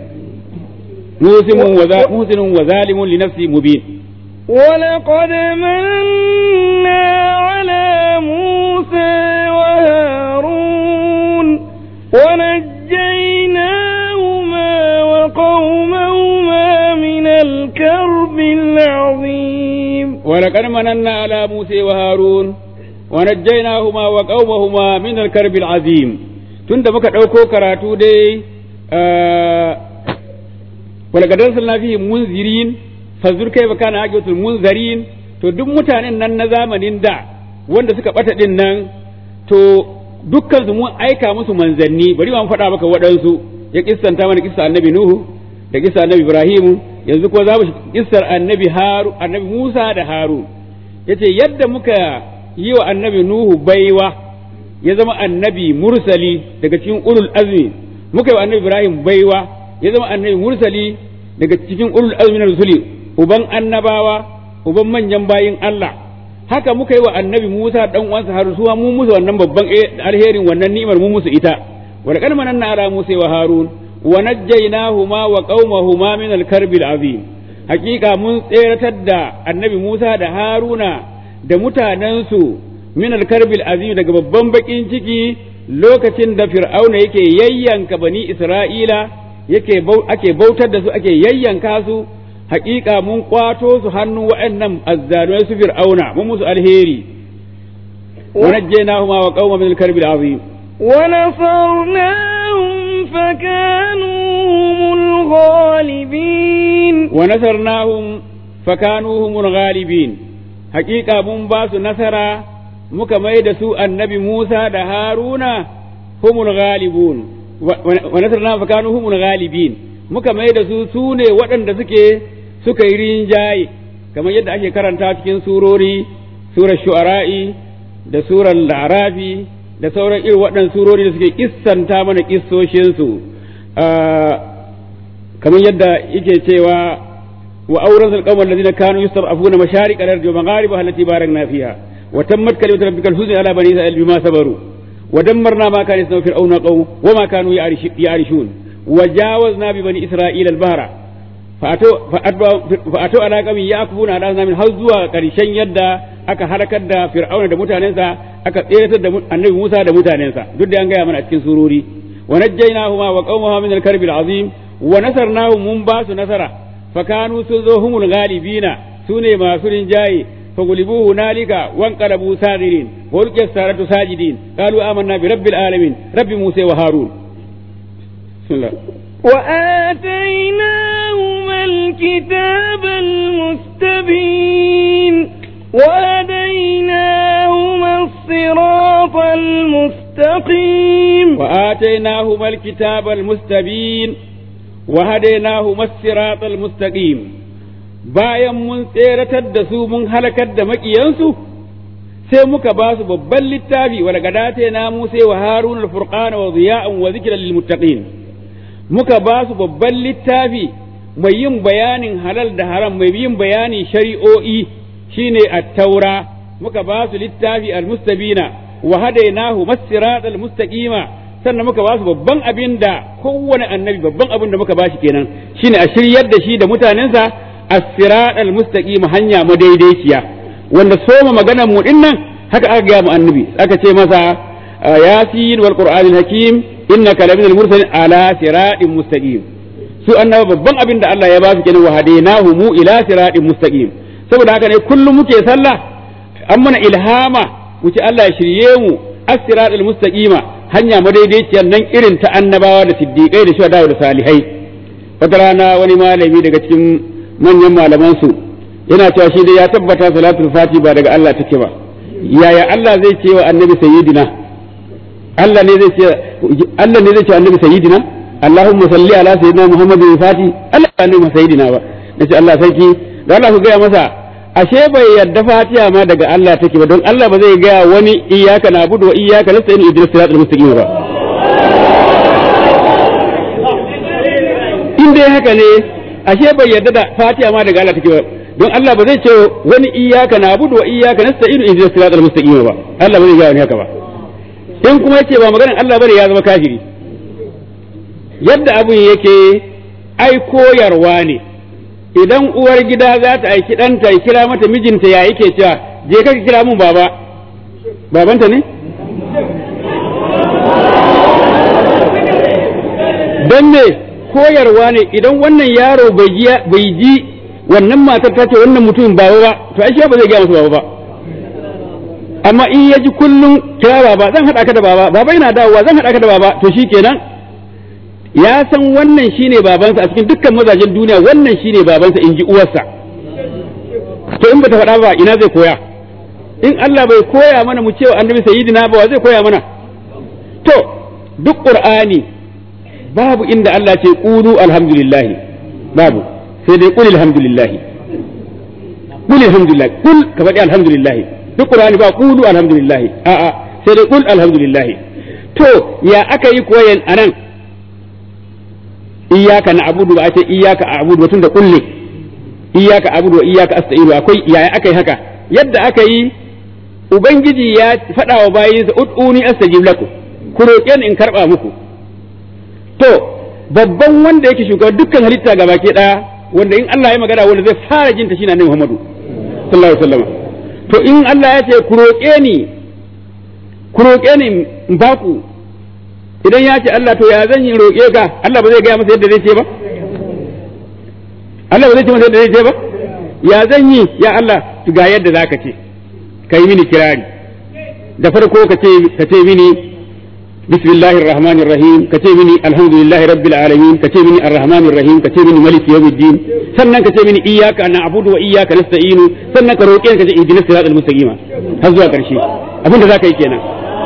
Speaker 2: muhsinun wa zalimun li nafsi mubin
Speaker 1: ولقد مننا على موسى وهارون ونجيناهما وقومهما من الكرب العظيم
Speaker 2: ولقد مننا على موسى وهارون ونجيناهما وقومهما من الكرب العظيم tunda muka ɗauko karatu dai ولقد أرسلنا فيهم منذرين fazur kai ba kana aqibatul munzarin to duk mutanen nan na zamanin da wanda suka bata din nan to dukkan su mun aika musu manzanni bari mu faɗa maka waɗansu ya kissanta mana kissa annabi nuhu da kissa annabi ibrahimu yanzu ko za mu kissar annabi haru annabi musa da haru yace yadda muka yi wa annabi nuhu baiwa ya zama annabi mursali daga cikin ulul azmi muka yi wa annabi ibrahim baiwa ya zama annabi mursali daga cikin ulul azmi na rusuli uban annabawa uban manyan bayin Allah haka muka yi wa annabi Musa dan uwansa har suwa mu musu wannan babban alherin wannan ni'imar mu musu ita wa laqad mananna ala Musa wa Harun wa najjaynahuma wa qaumahuma min al-karbi al-azim hakika mun tseratar da annabi Musa da Haruna da mutanensu min al-karbi al-azim daga babban bakin ciki lokacin da fir'auna yake yayyanka bani Isra'ila yake ake bautar da su ake yayyanka su hakika mun kwato su hannu waɗannan azzalumai su fir'auna mun musu alheri wa najjaynahuma wa qauma min al-karbi al-azim
Speaker 1: wa nasarnahum fakanu humul ghalibin
Speaker 2: wa nasarnahum fakanu humul ghalibin hakika mun ba su nasara muka mai da su annabi Musa da Haruna humul ghalibun wa nasarnahum fakanu humul ghalibin muka mai da su su ne waɗanda suke suka yi rinjaye kamar yadda ake karanta cikin surori surar shu'ara'i da surar larafi da sauran irin waɗannan surori da suke kissanta mana kissoshinsu kamar yadda yake cewa wa auren alƙawar da zina kanu yusuf afuna masharik alar da maghariba halatti barak na fiha wa tammat kalimatu rabbikal husna ala bani isra'il bima sabaru wa dammarna ma kana yasna fir'auna qawm wa ma kanu ya'rishun وجاوزنا ببني إسرائيل البحر فأتوا فأتوا على قوم يأكفون على أصنام har zuwa ƙarshen yadda aka halakar da Fir'auna da mutanensa aka tseratar da Annabi Musa da mutanensa duk da an gaya mana a cikin surori wa najjaynahuma wa qaumahuma min al-karbi al-azim wa nasarnahum mun ba su nasara fa kanu sun zo humul ghalibina sune masu rinjaye فغلبوا هنالك وانقلبوا ساغرين ولقي السارة ساجدين قالوا آمنا برب العالمين رب موسى وهارون بسم الله
Speaker 1: وآتيناهما الكتاب المستبين وهديناهما الصراط المستقيم
Speaker 2: وآتيناهما الكتاب المستبين وهديناهما الصراط المستقيم bayan mun tseratar da su mun halakar da maƙiyansu sai muka ba su babban littafi wa daga dace na Musa wa Harun al-Furqana wa ziya'an wa zikran lil muttaqin muka ba su babban littafi mai yin bayanin halal da haram mai yin bayanin shari'o'i shine at-taura muka ba su littafi al-mustabina wa hadainahu mas-sirat al-mustaqima sannan muka ba su babban abin da kowane annabi babban abin da muka ba shi kenan shine a shiryar da shi da mutanensa as-sirat al-mustaqima hanya madaidaiciya wanda soma maganar mu dinnan haka aka ga mu annabi aka ce masa yasin wal qur'anil hakim innaka laminal mursalin ala siratin mustaqim su annaba babban abin da Allah ya ba su kenan wa hadainahu mu ila siratin mustaqim saboda haka ne kullum muke sallah an mana ilhama wuce Allah ya shirye mu as-siratal mustaqima hanya madaidaiciyar nan irin ta annabawa da siddiqai da shuhada da salihai wata rana wani malami daga cikin manyan malaman su yana cewa shi dai ya tabbata salatul fati ba daga Allah take ba yaya Allah zai ce wa annabi sayyidina Allah ne zai ce Allah ne zai ce annabi sayyidina Allahumma salli ala sayyidina Muhammadin fati Allah ba annabi sayyidina ba nace Allah sarki da Allah ku gaya masa ashe bai yarda fatiha ma daga Allah take ba don Allah ba zai gaya wani iyyaka na'budu wa iyyaka nasta'in ihdinas siratal mustaqim ba in dai haka ne ashe bai yarda da fatiha ma daga Allah take ba don Allah ba zai ce wani iyyaka na'budu wa iyyaka nasta'in ihdinas siratal mustaqim ba Allah ba zai gaya wani haka ba in kuma yace ba maganar Allah bane ya zama kafiri yadda abun yake ai koyarwa ne idan uwar gida za ta aiki ɗanta ya kira mata mijinta ya yake cewa je ka kira mun baba babanta ne don me koyarwa ne idan wannan yaro bai ji wannan matar ta ce wannan mutumin baba ba to ai ba zai gaya masa baba ba amma in ya ji kullum kira baba zan haɗa ka da baba baba yana dawowa zan haɗa ka da baba to shikenan ya san wannan shine babansa a cikin dukkan mazajen duniya wannan shine babansa in ji uwarsa to in bata faɗa ba ina zai koya in Allah bai koya mana mu cewa annabi sayyidina ba wa zai koya mana to duk qur'ani babu inda Allah ce qulu alhamdulillah babu sai dai qul alhamdulillah qul alhamdulillah qul ka faɗi alhamdulillah duk qur'ani ba qulu alhamdulillah a'a sai dai qul alhamdulillah to ya aka yi koyan anan iyaka na abudu ba a ce iyaka a abudu tun da kulle iyaka abudu wa iyaka asta'inu akwai yaya aka yi haka yadda aka yi ubangiji ya faɗa wa bayinsa ud'uni astajib lakum ku roƙe ni in karɓa muku to babban wanda yake shugaban dukkan halitta ga baki ɗaya wanda in Allah ya magana wanda zai fara jin ta shine Annabi Muhammadu sallallahu alaihi wasallam to in Allah ya ce ku roƙe ni ku roƙe ni in baku idan ya ce Allah to ya zan yi roƙe ka Allah ba zai gaya masa yadda zai ce ba Allah ba zai ce masa yadda zai ce ba ya zan yi ya Allah ga yadda za ka ce ka yi mini kirari da farko ka ce ka ce mini bismillahir rahmanir rahim ka ce mini alhamdulillahi rabbil alamin ka ce mini arrahmanir rahim ka ce mini maliki yawmiddin sannan ka ce mini iyyaka na'budu wa iyyaka nasta'inu sannan ka roƙe ka ce ihdinas siratal mustaqim har zuwa ƙarshe abin da zaka yi kenan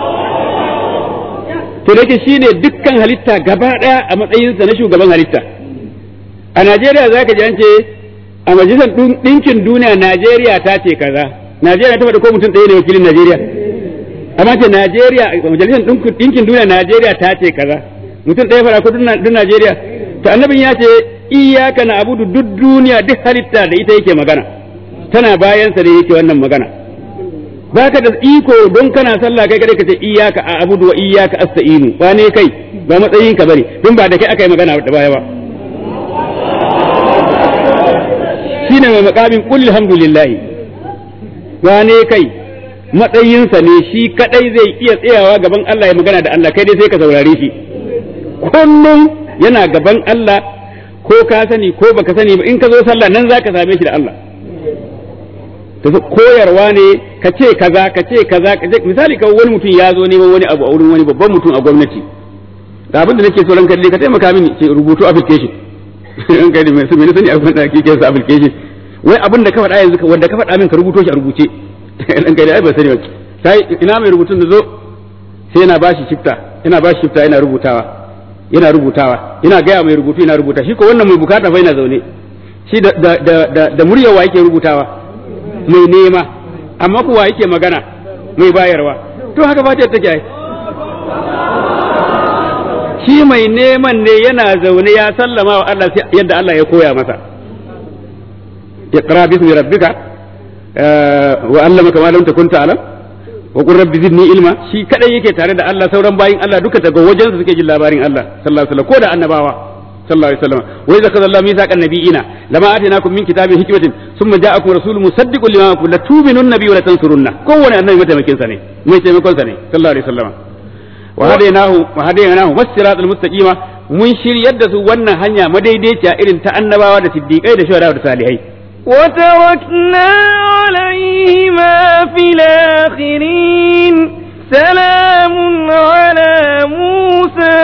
Speaker 2: to da yake shine dukkan halitta gaba ɗaya a matsayinsa na shugaban halitta a Najeriya za ka ji an ce a majalisar ɗinkin duniya Najeriya ta ce kaza Najeriya ta faɗi ko mutum ɗaya ne wakilin Najeriya amma ce Najeriya a majalisar ɗinkin duniya Najeriya ta ce kaza mutum ɗaya faɗa ko duk Najeriya to annabin ya ce iyaka na abudu duk duniya duk halitta da ita yake magana tana bayansa da yake wannan magana baka da iko don kana sallah kai kadai kace iyyaka a'budu wa iyyaka asta'inu ba ne kai ba matsayin ka bane don ba da kai aka yi magana da baya ba shine mai makamin qul alhamdulillah ba ne kai matsayinsa ne shi kadai zai iya tsayawa gaban Allah ya magana da Allah kai dai sai ka saurare shi kullum yana gaban Allah ko ka sani ko baka sani ba in ka zo sallah nan zaka same shi da Allah to koyarwa ne ka ce kaza ka ce kaza ka ce misali ka wani mutum ya zo neman wani abu a wurin wani babban mutum a gwamnati ga abin da nake so ranka dai ka taimaka mini ce rubutu application in kai da mai sun sani abin da kike sa application wai abin da ka faɗa yanzu wanda ka faɗa min ka rubuto shi a rubuce dan kai da ai ba sani ba sai ina mai rubutun da zo sai yana bashi shifta yana bashi shifta yana rubutawa yana rubutawa yana gaya mai rubutu yana rubuta shi ko wannan mai bukata fa yana zaune shi da da da da muryawa yake rubutawa mai nema amma kuwa yake magana mai bayarwa to haka fatiyar take ai shi mai neman ne yana zaune ya sallama wa Allah yadda Allah ya koya masa iqra bismi rabbika wa allamaka ma lam takun ta'lam wa qur rabbi zidni ilma shi kadai yake tare da Allah sauran bayin Allah duka daga wajen su suke jin labarin Allah sallallahu alaihi wasallam ko da annabawa sallallahu alaihi wasallam wa idza kadalla Allah mithaqan nabiyina lama atainakum min kitabin hikmatin thumma ja'akum rasulun musaddiqun lima ma'akum la tu'minun nabiyyi wa la tansurunna kowane annabi mataimakin sa ne mai taimakon sa ne sallallahu alaihi wasallam wa hadainahu wa hadainahu was-siratal mustaqima mun shiryar da su wannan hanya madaidaiciya irin ta annabawa da siddiqai da shuhada da salihai
Speaker 1: وتركنا عليهما في الآخرين سلام على موسى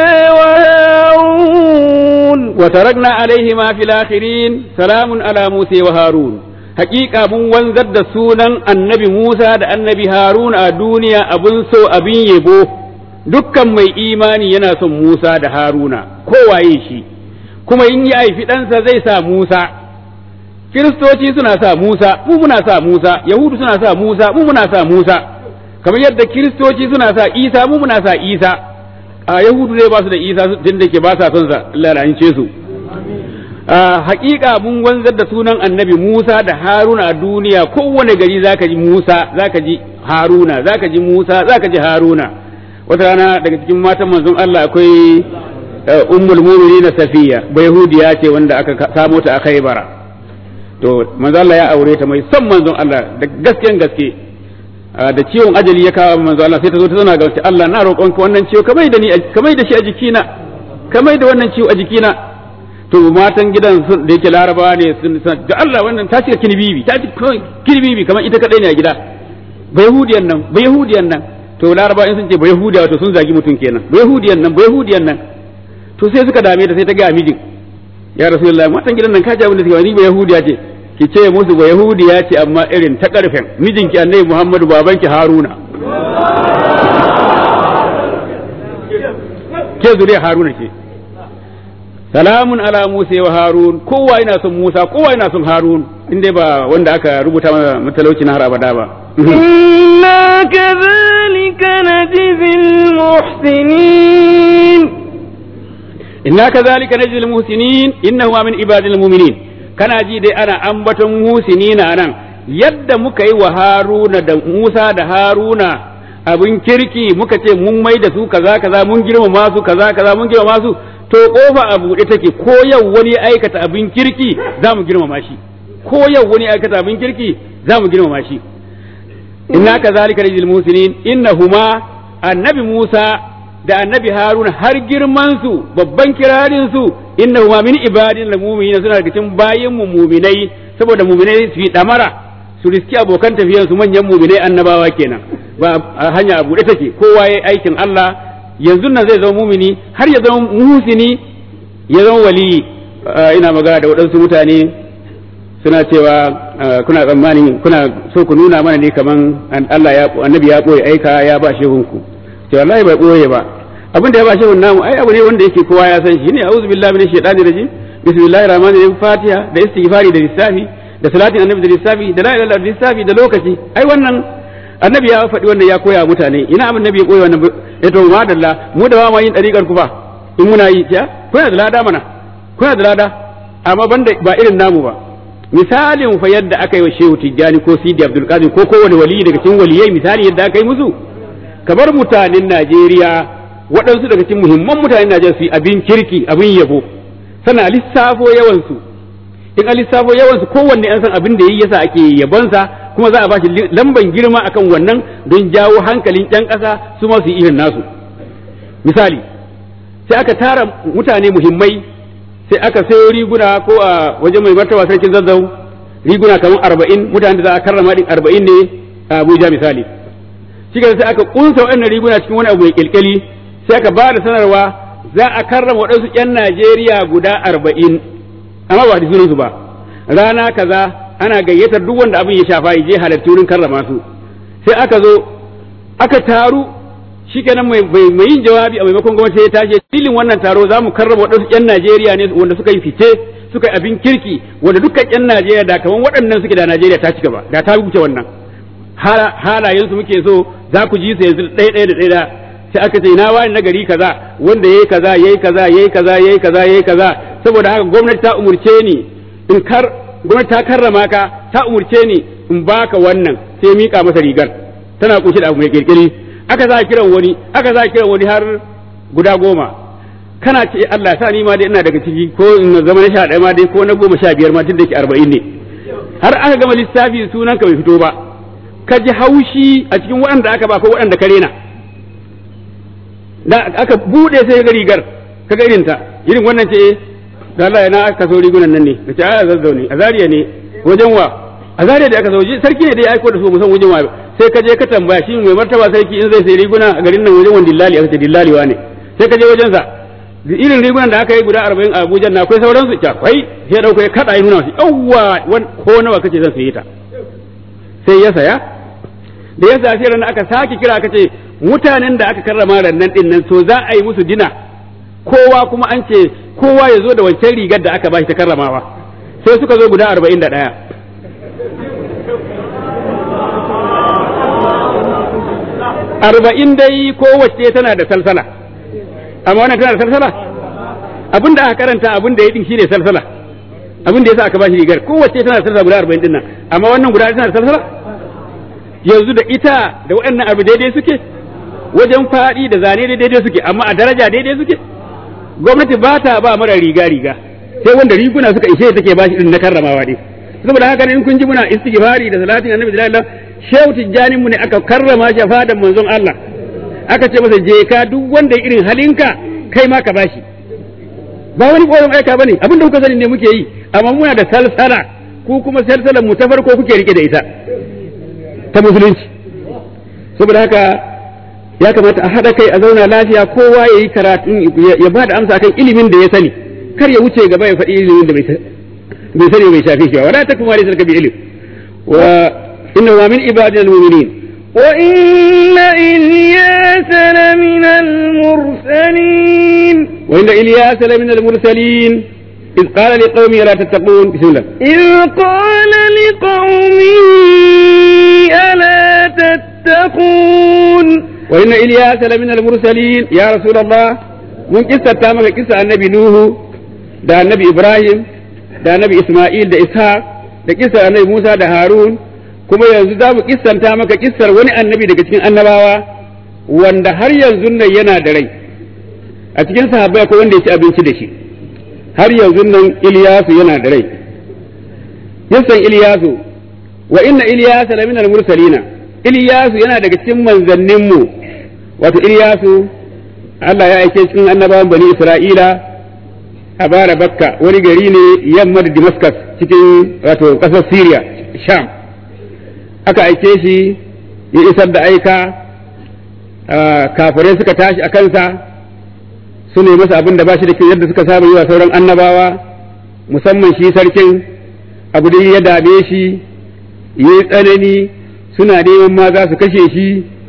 Speaker 1: وهارون
Speaker 2: وتركنا عليهما في الآخرين سلام على موسى وهارون حقيقة من وانزد سونا النبي موسى da annabi Harun a duniya abun so abin yabo dukkan mai imani yana son Musa da Haruna kowaye shi kuma in ya haifi ɗansa zai sa Musa kiristoci suna sa Musa mu muna sa Musa yahudu suna sa Musa mu muna sa Musa kamar yadda kiristoci suna sa Isa mu muna sa Isa a yahudu ne ba su da Isa tun da ke ba sa son sa lalance su hakika mun wanzar da sunan annabi Musa da Haruna a duniya kowane gari zaka ji Musa zaka ji Haruna zaka ji Musa zaka ji Haruna wata rana daga cikin matan manzon Allah akwai ummul mu'minin Safiya bai Yahudiya ce wanda aka samo ta a Khaibara to manzon Allah ya aure ta mai son manzon Allah da gasken gaske da ciwon ajali ya kawo manzon Allah sai ta zo ta zauna ga Allah na roƙonka wannan ciwo kamar da ni kamar da shi a jikina kamar da wannan ciwo a jikina to matan gidan sun da yake larabawa ne sun ga Allah wannan ta cika kinibibi ta cika kinibibi kamar ita kadai ne a gida ba yahudiyan nan ba yahudiyan nan to larabawa in sun ce ba yahudiya to sun zagi mutum kenan ba yahudiyan nan ba yahudiyan nan to sai suka dame ta sai ta ga mijin ya rasulullahi matan gidan nan ka ji abin da suke ni ba yahudiya ce ki ce musu ba yahudiya ce amma irin ta karfen mijinki annabi muhammadu babanki haruna ke zuriya haruna ke salamun ala Musa wa Harun kowa yana son Musa kowa yana son Harun inda ba wanda aka rubuta matalauci na har abada ba
Speaker 1: inna kadhalika najzil muhsinin
Speaker 2: inna kadhalika najzil muhsinin innahu min ibadil mu'minin kana ji dai ana ambaton muhsinina nan yadda muka yi wa Haruna da Musa da Haruna abin kirki muka ce mun mai da su kaza kaza mun girmama su kaza kaza mun girmama su to kofa a buɗe take ko yau wani aikata abin kirki za mu girmama shi ko yau wani aikata abin kirki za mu girmama shi inna ka zalika rajul musinin innahuma annabi Musa da annabi Haruna har girman su babban kirarin su innahuma min ibadin lil mu'minin suna daga cikin bayin mu mu'minai saboda mu'minai su yi damara su riski abokan tafiyan su manyan mu'minai annabawa kenan ba hanya a buɗe take kowa yayi aikin Allah yanzu nan zai zama mumini har ya zama muhsini ya zama wali ina magana da waɗansu mutane suna cewa kuna tsammani kuna so ku nuna mana ne kaman Allah ya annabi ya boye aika ya ba shehunku ce wallahi bai boye ba abin da ya ba shehun namu ai abu ne wanda yake kowa ya san shi ne a'udhu billahi minash shaitani rajim bismillahir rahmanir rahim fatiha da istighfari da lissafi da salatin annabi da lissafi da la ilaha illallah da lissafi da lokaci ai wannan annabi ya faɗi wannan ya koya mutane ina abin nabi ya koya wannan ya to madalla mu da ba ma yin dariƙar ku ba in muna yi ya kuna da lada mana kuna da lada amma banda ba irin namu ba misalin fa yadda aka yi wa shehu tijjani ko sidi abdul qadir ko kowane wali daga cikin waliyai misali yadda aka yi musu kamar mutanen najeriya waɗansu daga cikin muhimman mutanen najeriya su yi abin kirki abin yabo sana lissafo yawansu in a lissafo yawansu kowanne an san abin da yayi yasa ake yabonsa kuma za a ba shi lamban girma akan wannan don jawo hankalin ƴan ƙasa su ma su yi irin nasu misali sai aka tara mutane muhimmai sai aka sayo riguna ko a wajen mai martaba sarkin zazzau riguna kamar arba'in mutane da za a karrama din arba'in ne a abuja misali shi sai aka kunsa waɗannan riguna cikin wani abu mai kilkali sai aka ba da sanarwa za a karrama waɗansu ƴan najeriya guda arba'in amma ba da sunansu ba rana kaza ana gayyatar duk wanda abin ya shafa je halarci wurin karrama su sai aka zo aka taru shikenan mai mai yin jawabi a maimakon gwamnati ya tashi filin wannan taro za mu karrama waɗansu ƴan Najeriya ne wanda suka yi fice suka yi abin kirki wanda dukkan ƴan Najeriya da kaman waɗannan suke da Najeriya ta ci gaba da ta wuce wannan halayen su muke so za ku ji su yanzu ɗaya ɗaya da ɗaya sai aka ce na wani nagari kaza wanda yayi kaza yayi kaza yayi kaza yayi kaza yayi kaza saboda haka gwamnati ta umurce ni in kar gwamnati ta karrama ka ta umurce ni in baka wannan sai mika masa rigar tana kunshe da abu mai kirkiri aka za kiran wani aka za kiran wani har guda goma kana ce Allah sa ni ma dai ina daga ciki ko in zama na sha ɗaya ma dai ko na goma sha biyar ma tun da ke arba'in ne har aka gama lissafi sunan ka bai fito ba ka ji haushi a cikin waɗanda aka ba ko waɗanda ka rena da aka buɗe sai ga rigar ka ga irinta irin wannan ce da Allah na aka so rigunan nan ne ka ce a zazzau ne a zariya ne wajen wa a zariya da aka so sarki ne da ya aiko da su musan wajen wa sai ka je ka tambaya shi mai martaba sarki in zai sai riguna a garin nan wajen wani dillali aka ce dillali wa ne sai ka je wajen sa irin rigunan da aka yi guda arba'in a Abuja na akwai sauran su akwai sai dauko ya kada ya nuna su yawwa ko nawa kace zan saye ta sai ya saya da ya saya sai ran aka sake kira aka ce mutanen da aka karrama rannan din nan so za a yi musu dina kowa kuma an ce kowa ya zo da wancan rigar da aka bashi ta karramawa sai suka zo guda arba'in da ɗaya arba'in dai kowace tana da salsala amma wannan tana da salsala abin da aka karanta abin da ya din shine salsala abin da yasa aka bashi rigar kowace tana da salsala guda arba'in din nan amma wannan guda tana da salsala yanzu da ita da waɗannan abu daidai suke wajen faɗi da zane daidai suke amma a daraja daidai suke gwamnati ba ta ba mara riga riga sai wanda riguna suka ishe take ba shi din na karramawa ne saboda haka in kun ji muna istighfari da salatin annabi sallallahu alaihi wasallam shehu tijjanin mu ne aka karrama shi a fadan manzon Allah aka ce masa je ka duk wanda irin halinka kai ma ka bashi ba wani koyon aika bane abin da kuka sani ne muke yi amma muna da salsala ku kuma salsalan mu ta farko kuke rike da ita ta musulunci saboda haka ya kamata a haɗa kai a zauna lafiya kowa ya yi karatun ya ba da amsa kan ilimin da ya sani kar ya wuce gaba ya faɗi ilimin da bai sani bai shafe shi ba wala ta kuma laysa bi ilm wa inna wa min ibadina al-mu'minin
Speaker 1: wa inna ilyasa lamin al-mursalin
Speaker 2: wa inna ilyasa lamin al-mursalin إذ قال لقومه لا تتقون بسم الله
Speaker 1: إذ قال لقومه ألا تتقون
Speaker 2: وإن إلياس لمن المرسلين يا رسول الله من قصة تامك قصة النبي نوح دا النبي إبراهيم دا النبي إسماعيل دا إسحاق دا قصة النبي موسى دا هارون kuma yanzu za mu kissanta maka kissar wani annabi daga cikin annabawa wanda har yanzu nan yana da rai a cikin sahabbai akwai wanda ya ci abinci da shi har yanzu nan Iliyasu yana da rai kissan Iliyasu wa inna Iliyasa lamina al-mursalina Iliyasu yana daga cikin manzanninmu wato Iliyasu Allah ya aike cikin annabawan bani Isra'ila a bara bakka wani gari ne yamma da Damascus cikin wato ƙasar Syria Sham aka aike shi ya isar da aika kafirai suka tashi a kansa su ne masa abin da ba shi da kyau yadda suka saba yi wa sauran annabawa musamman shi sarkin abu da ya dame shi ya yi tsanani suna neman ma za su kashe shi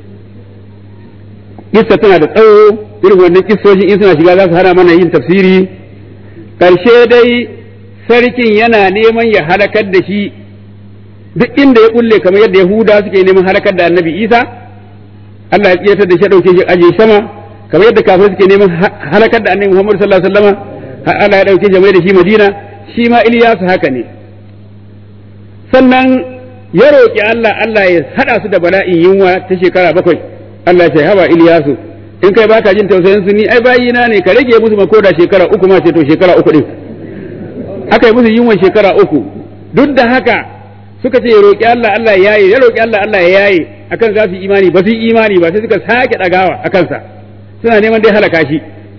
Speaker 2: kissa tana da tsawo irin wannan kissoshin in suna shiga za su hana mana yin tafsiri ƙarshe dai sarkin yana neman ya halakar da shi duk inda ya kulle kamar yadda yahuda suke neman halakar da annabi isa Allah ya tsiyatar da shi ɗauke shi aje sama kamar yadda kafir suke neman halakar da annabi muhammad sallallahu alaihi wasallam Allah ya ɗauke shi mai da shi madina shi ma iliyasu haka ne sannan ya roƙi Allah Allah ya haɗa su da bala'in yunwa ta shekara bakwai Allah ya ce haba Iliyasu in kai baka jin tausayin su ni ai bayina ne ka rage musu ma koda shekara uku ma ce to shekara uku din aka yi musu yunwan shekara uku duk da haka suka ce ya roƙi Allah Allah ya yaye ya roƙi Allah Allah ya yaye akan za su yi imani ba su yi imani ba sai suka sake ɗagawa a kansa suna neman dai halaka shi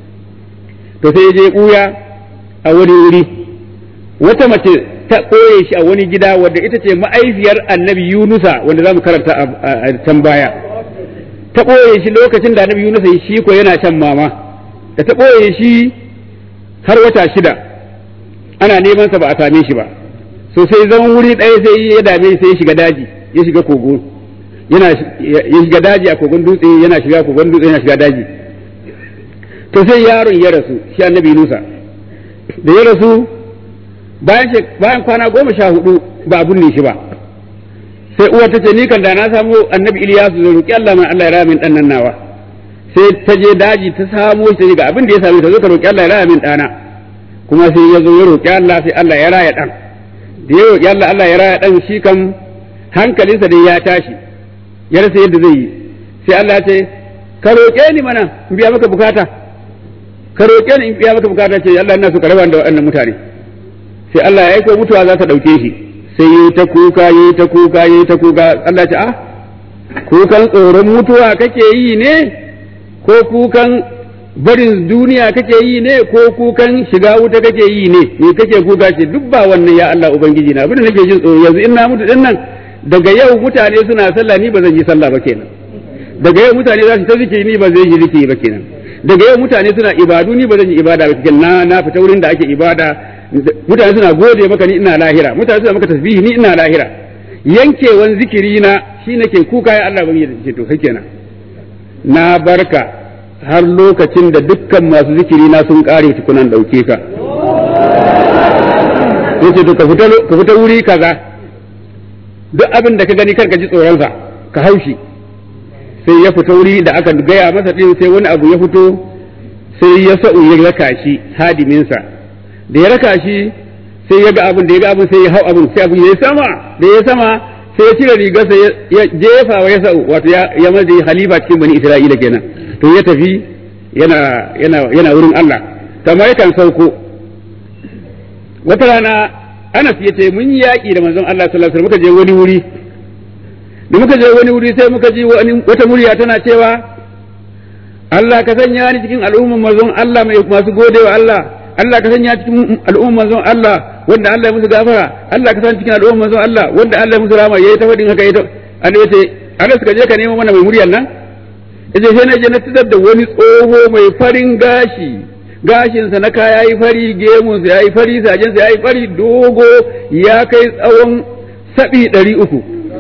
Speaker 2: to sai ya je ɓuya a wani wuri wata mace ta ɓoye shi a wani gida wadda ita ce ma'aifiyar annabi Yunusa wanda za mu karanta a can baya. Ta ɓoye shi lokacin da annabi Yunusa shi ko yana shan mama, da ta ɓoye shi har wata shida ana neman sa ba a same shi ba. So sai zaman wuri ɗaya sai ya dame sai ya shiga daji, ya shiga kogo. Yana ya shiga daji a kogon dutse yana shiga kogon dutse yana shiga daji. To sai yaron ya rasu shi annabi Yunusa. Da ya rasu bayan bayan kwana goma sha hudu ba a binne shi ba sai uwar ta ce ni kan da na samu annabi Iliyasu zai roki Allah man Allah ya raya min dan nan nawa sai ta je daji ta samo shi ga abin da ya same ta zo ka roki Allah ya raya min dana kuma sai ya zo ya roki Allah sai Allah ya raya dan da ya roki Allah Allah ya raya dan shi kan hankalinsa dai ya tashi ya rasa yadda zai yi sai Allah ya ce ka roke ni mana in biya maka bukata ka roke ni in biya maka bukata ce Allah ina so ka raba da waɗannan mutane sai Allah ya aiko mutuwa za ta ɗauke shi sai yi ta kuka yi ta kuka yi ta kuka Allah ce ah kukan tsoron mutuwa kake yi ne ko kukan barin duniya kake yi ne ko kukan shiga wuta kake yi ne me kake kuka ce duk ba wannan ya Allah ubangiji na abin da nake jin tsoro yanzu in na mutu din nan daga yau mutane suna sallah ni ba zan yi sallah ba kenan daga yau mutane za su ta zikiri ni ba zan yi zikiri ba kenan daga yau mutane suna ibadu ni ba zan yi ibada ba kenan na na fita wurin da ake ibada mutane suna gode maka ni ina lahira mutane suna maka tasbihi ni ina lahira yankewan zikiri na shi nake kuka ya Allah ban yi to kai kenan na barka har lokacin da dukkan masu zikiri na sun kare tukunan dauke ka sai ce to ka fita ka fita wuri kaza duk abin da ka gani kar ka ji tsoron sa ka haushi sai ya fita wuri da aka gaya masa din sai wani abu ya fito sai ya sa'u ya raka shi hadiminsa da ya raka shi sai ya ga abin da ya ga abin sai ya hau abin sai abin ya yi sama da ya sama sai ya cire rigarsa ya jefa wa ya sa'u wato ya ya maje halifa cikin bani isra'ila kenan to ya tafi yana yana yana wurin Allah kamar yakan sauko wata rana Anas ya ce mun yi yaƙi da manzon Allah sallallahu alaihi wasallam muka je wani wuri da muka je wani wuri sai muka ji wata murya tana cewa Allah ka sanya ni cikin al'umman manzon Allah mai masu godewa Allah Allah ka sanya cikin al'umman manzon Allah wanda Allah ya musu gafara Allah ka sanya cikin al'umman manzon Allah wanda Allah ya musu rama yayi ta fadin haka yayi ta annabi ya ce Allah suka je ka nemo mana mai muryar nan yace sai na je na tudar da wani tsoho mai farin gashi gashinsa na kaya yayi fari gemunsa yayi fari sajinsa yayi fari dogo ya kai tsawon sabi ɗari uku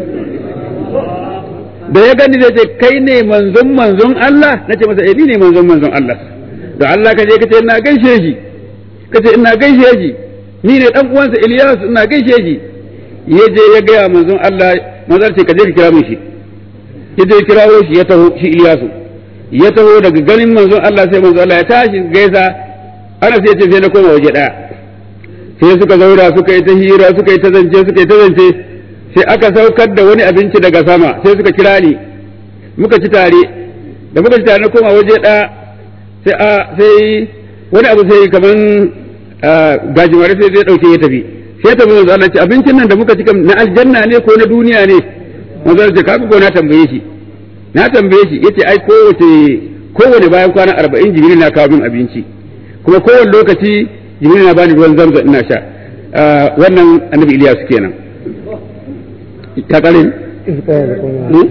Speaker 2: da ya gani zai ce kai ne manzon manzon Allah na ce masa eh ni ne manzon manzon Allah da Allah ka je ka ce ina gaishe shi ka ce ina gaishe shi ni ne dan uwansa Ilyas ina gaishe shi ya je ya gaya manzon Allah manzon ce ka je ka kira min shi ya je kirawo shi ya taho shi Ilyasu ya taho daga ganin manzon Allah sai manzon Allah ya tashi gaisa ana sai ya ce sai na koma waje daya sai suka zaura suka yi ta hira suka yi ta zance suka yi ta zance sai aka saukar da wani abinci daga sama sai suka kira ni muka ci tare da muka ci tare na koma waje ɗaya sai a sai wani abu sai kaman gajimare sai zai ɗauke ya tafi sai ta manzo Allah ce abincin nan da muka ci na aljanna ne ko na duniya ne manzo Allah ce kaga ko na tambaye shi na tambaye shi yace ai kowace kowane bayan kwana arba'in jibril na kawo min abinci kuma kowane lokaci jibril na bani ruwan zamzam ina sha wannan annabi Ilyas kenan ta kare
Speaker 1: إذ قال قوم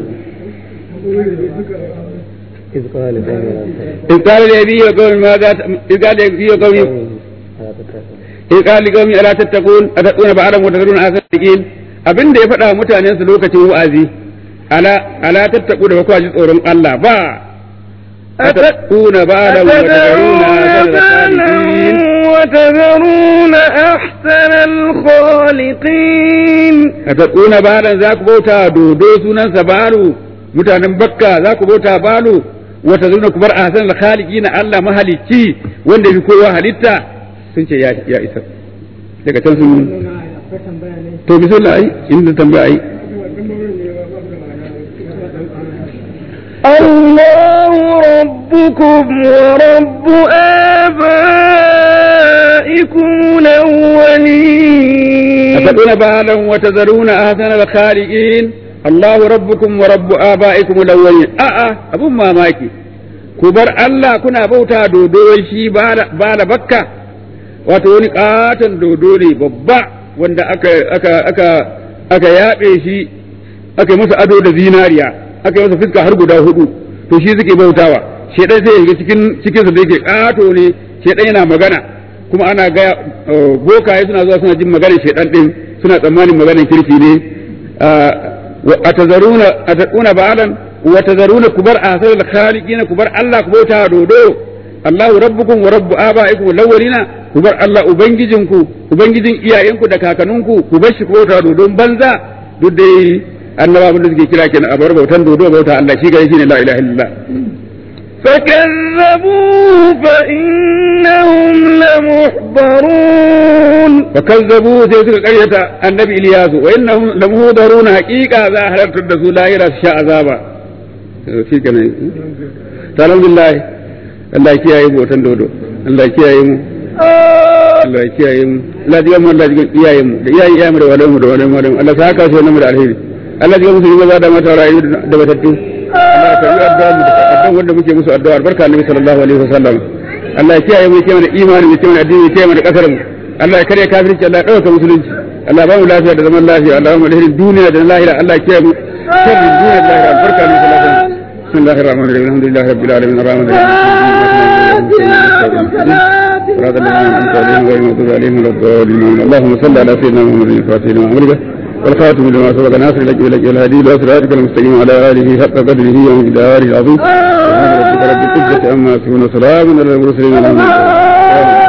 Speaker 1: إذ قال
Speaker 2: إذ قال لأبيه وقوم ماذا إذ قال لأبيه وقوم إذ قال لقوم ألا تتقون أتقون بعضا وتذرون آخرين abin da ya faɗa mutanen su lokacin wa'azi ala ala tattaku da bakwa ji tsoron Allah ba أتتقون بعدا وتذرون آخر
Speaker 1: وتذرون أحسن الخالقين
Speaker 2: أتتقون بعدا ذاك بوتا دودو سنن سبالو mutanen bakka za ku bauta balo wata zuna ku bar ahsan al-khaliqina Allah mahalicci wanda fi kowa halitta sun ce ya ya isa daga can sun to bismillah ai inda tambaya ai
Speaker 1: الله ربكم ورب آبائكم الأولين
Speaker 2: أتدون بالا وتذرون أحسن الخالقين الله ربكم ورب آبائكم الأولين أأ أبو ما ماكي كبر الله كنا بوتا دودو شي بالا بكة wato wani katon dodo ne babba wanda aka aka aka aka yaɓe shi aka yi masa ado da zinariya aka yi masa fuska har guda hudu to shi suke bautawa shedan sai ya cikin cikin su da yake kato ne shedan yana magana kuma ana ga bokaye suna zuwa suna jin maganar shedan din suna tsammanin maganar kirki ne atazaruna ataquna ba'alan wa tazaruna kubar asal khaliqina kubar Allah ku bauta dodo Allahu rabbukum wa rabbu abaikum lawalina kubar Allah ubangijinku ubangijin iyayenku da kakanninku ku bar shi ku bauta dodon banza duk dai annaba abin da suke kira kenan a bar bautan dodo bauta Allah shi gare shi ne la ilaha illallah
Speaker 1: فكذبوه فإنهم لمحضرون
Speaker 2: فكذبوا sai suka karyata annabi Iliyasu wa innahum lamuhdaruna haqiqa za a halartar da su lahira su sha azaba shi kenan alhamdulillah Allah ya kiyaye mu bautan dodo Allah ya kiyaye mu Allah ya kiyaye mu Allah ya mu Allah ya kiyaye mu da iyaye iyaye mu da walamu da walamu da Allah sa haka so mu da alheri Allah ya musu maza da mata rayu da batattu Allah ya karbi addu'a mu da addu'a wanda muke musu addu'a barka annabi sallallahu alaihi wasallam Allah ya kiyaye mu kiyaye mana imani mu kiyaye mana addini kiyaye mana kasar mu Allah ya kare kafirci Allah ya dauka musulunci Allah ya ba mu lafiya da zaman lafiya Allah ya ba mu alherin duniya da lahira Allah ya kiyaye mu sharrin duniya da lahira barka annabi sallallahu alaihi wasallam بسم الله الرحمن الرحيم الحمد لله رب العالمين الرحمن الرحيم صراط الذين انعمت عليهم غير المغضوب عليهم ولا الضالين اللهم صل على سيدنا محمد الفاتح لما أمرك والخاتم لما سبق ناصر لك اليك الهدي وصراطك المستقيم على اله حق قدره ومقداره العظيم سبحان ربك رب العزه عما يصفون وسلام على المرسلين الحمد لله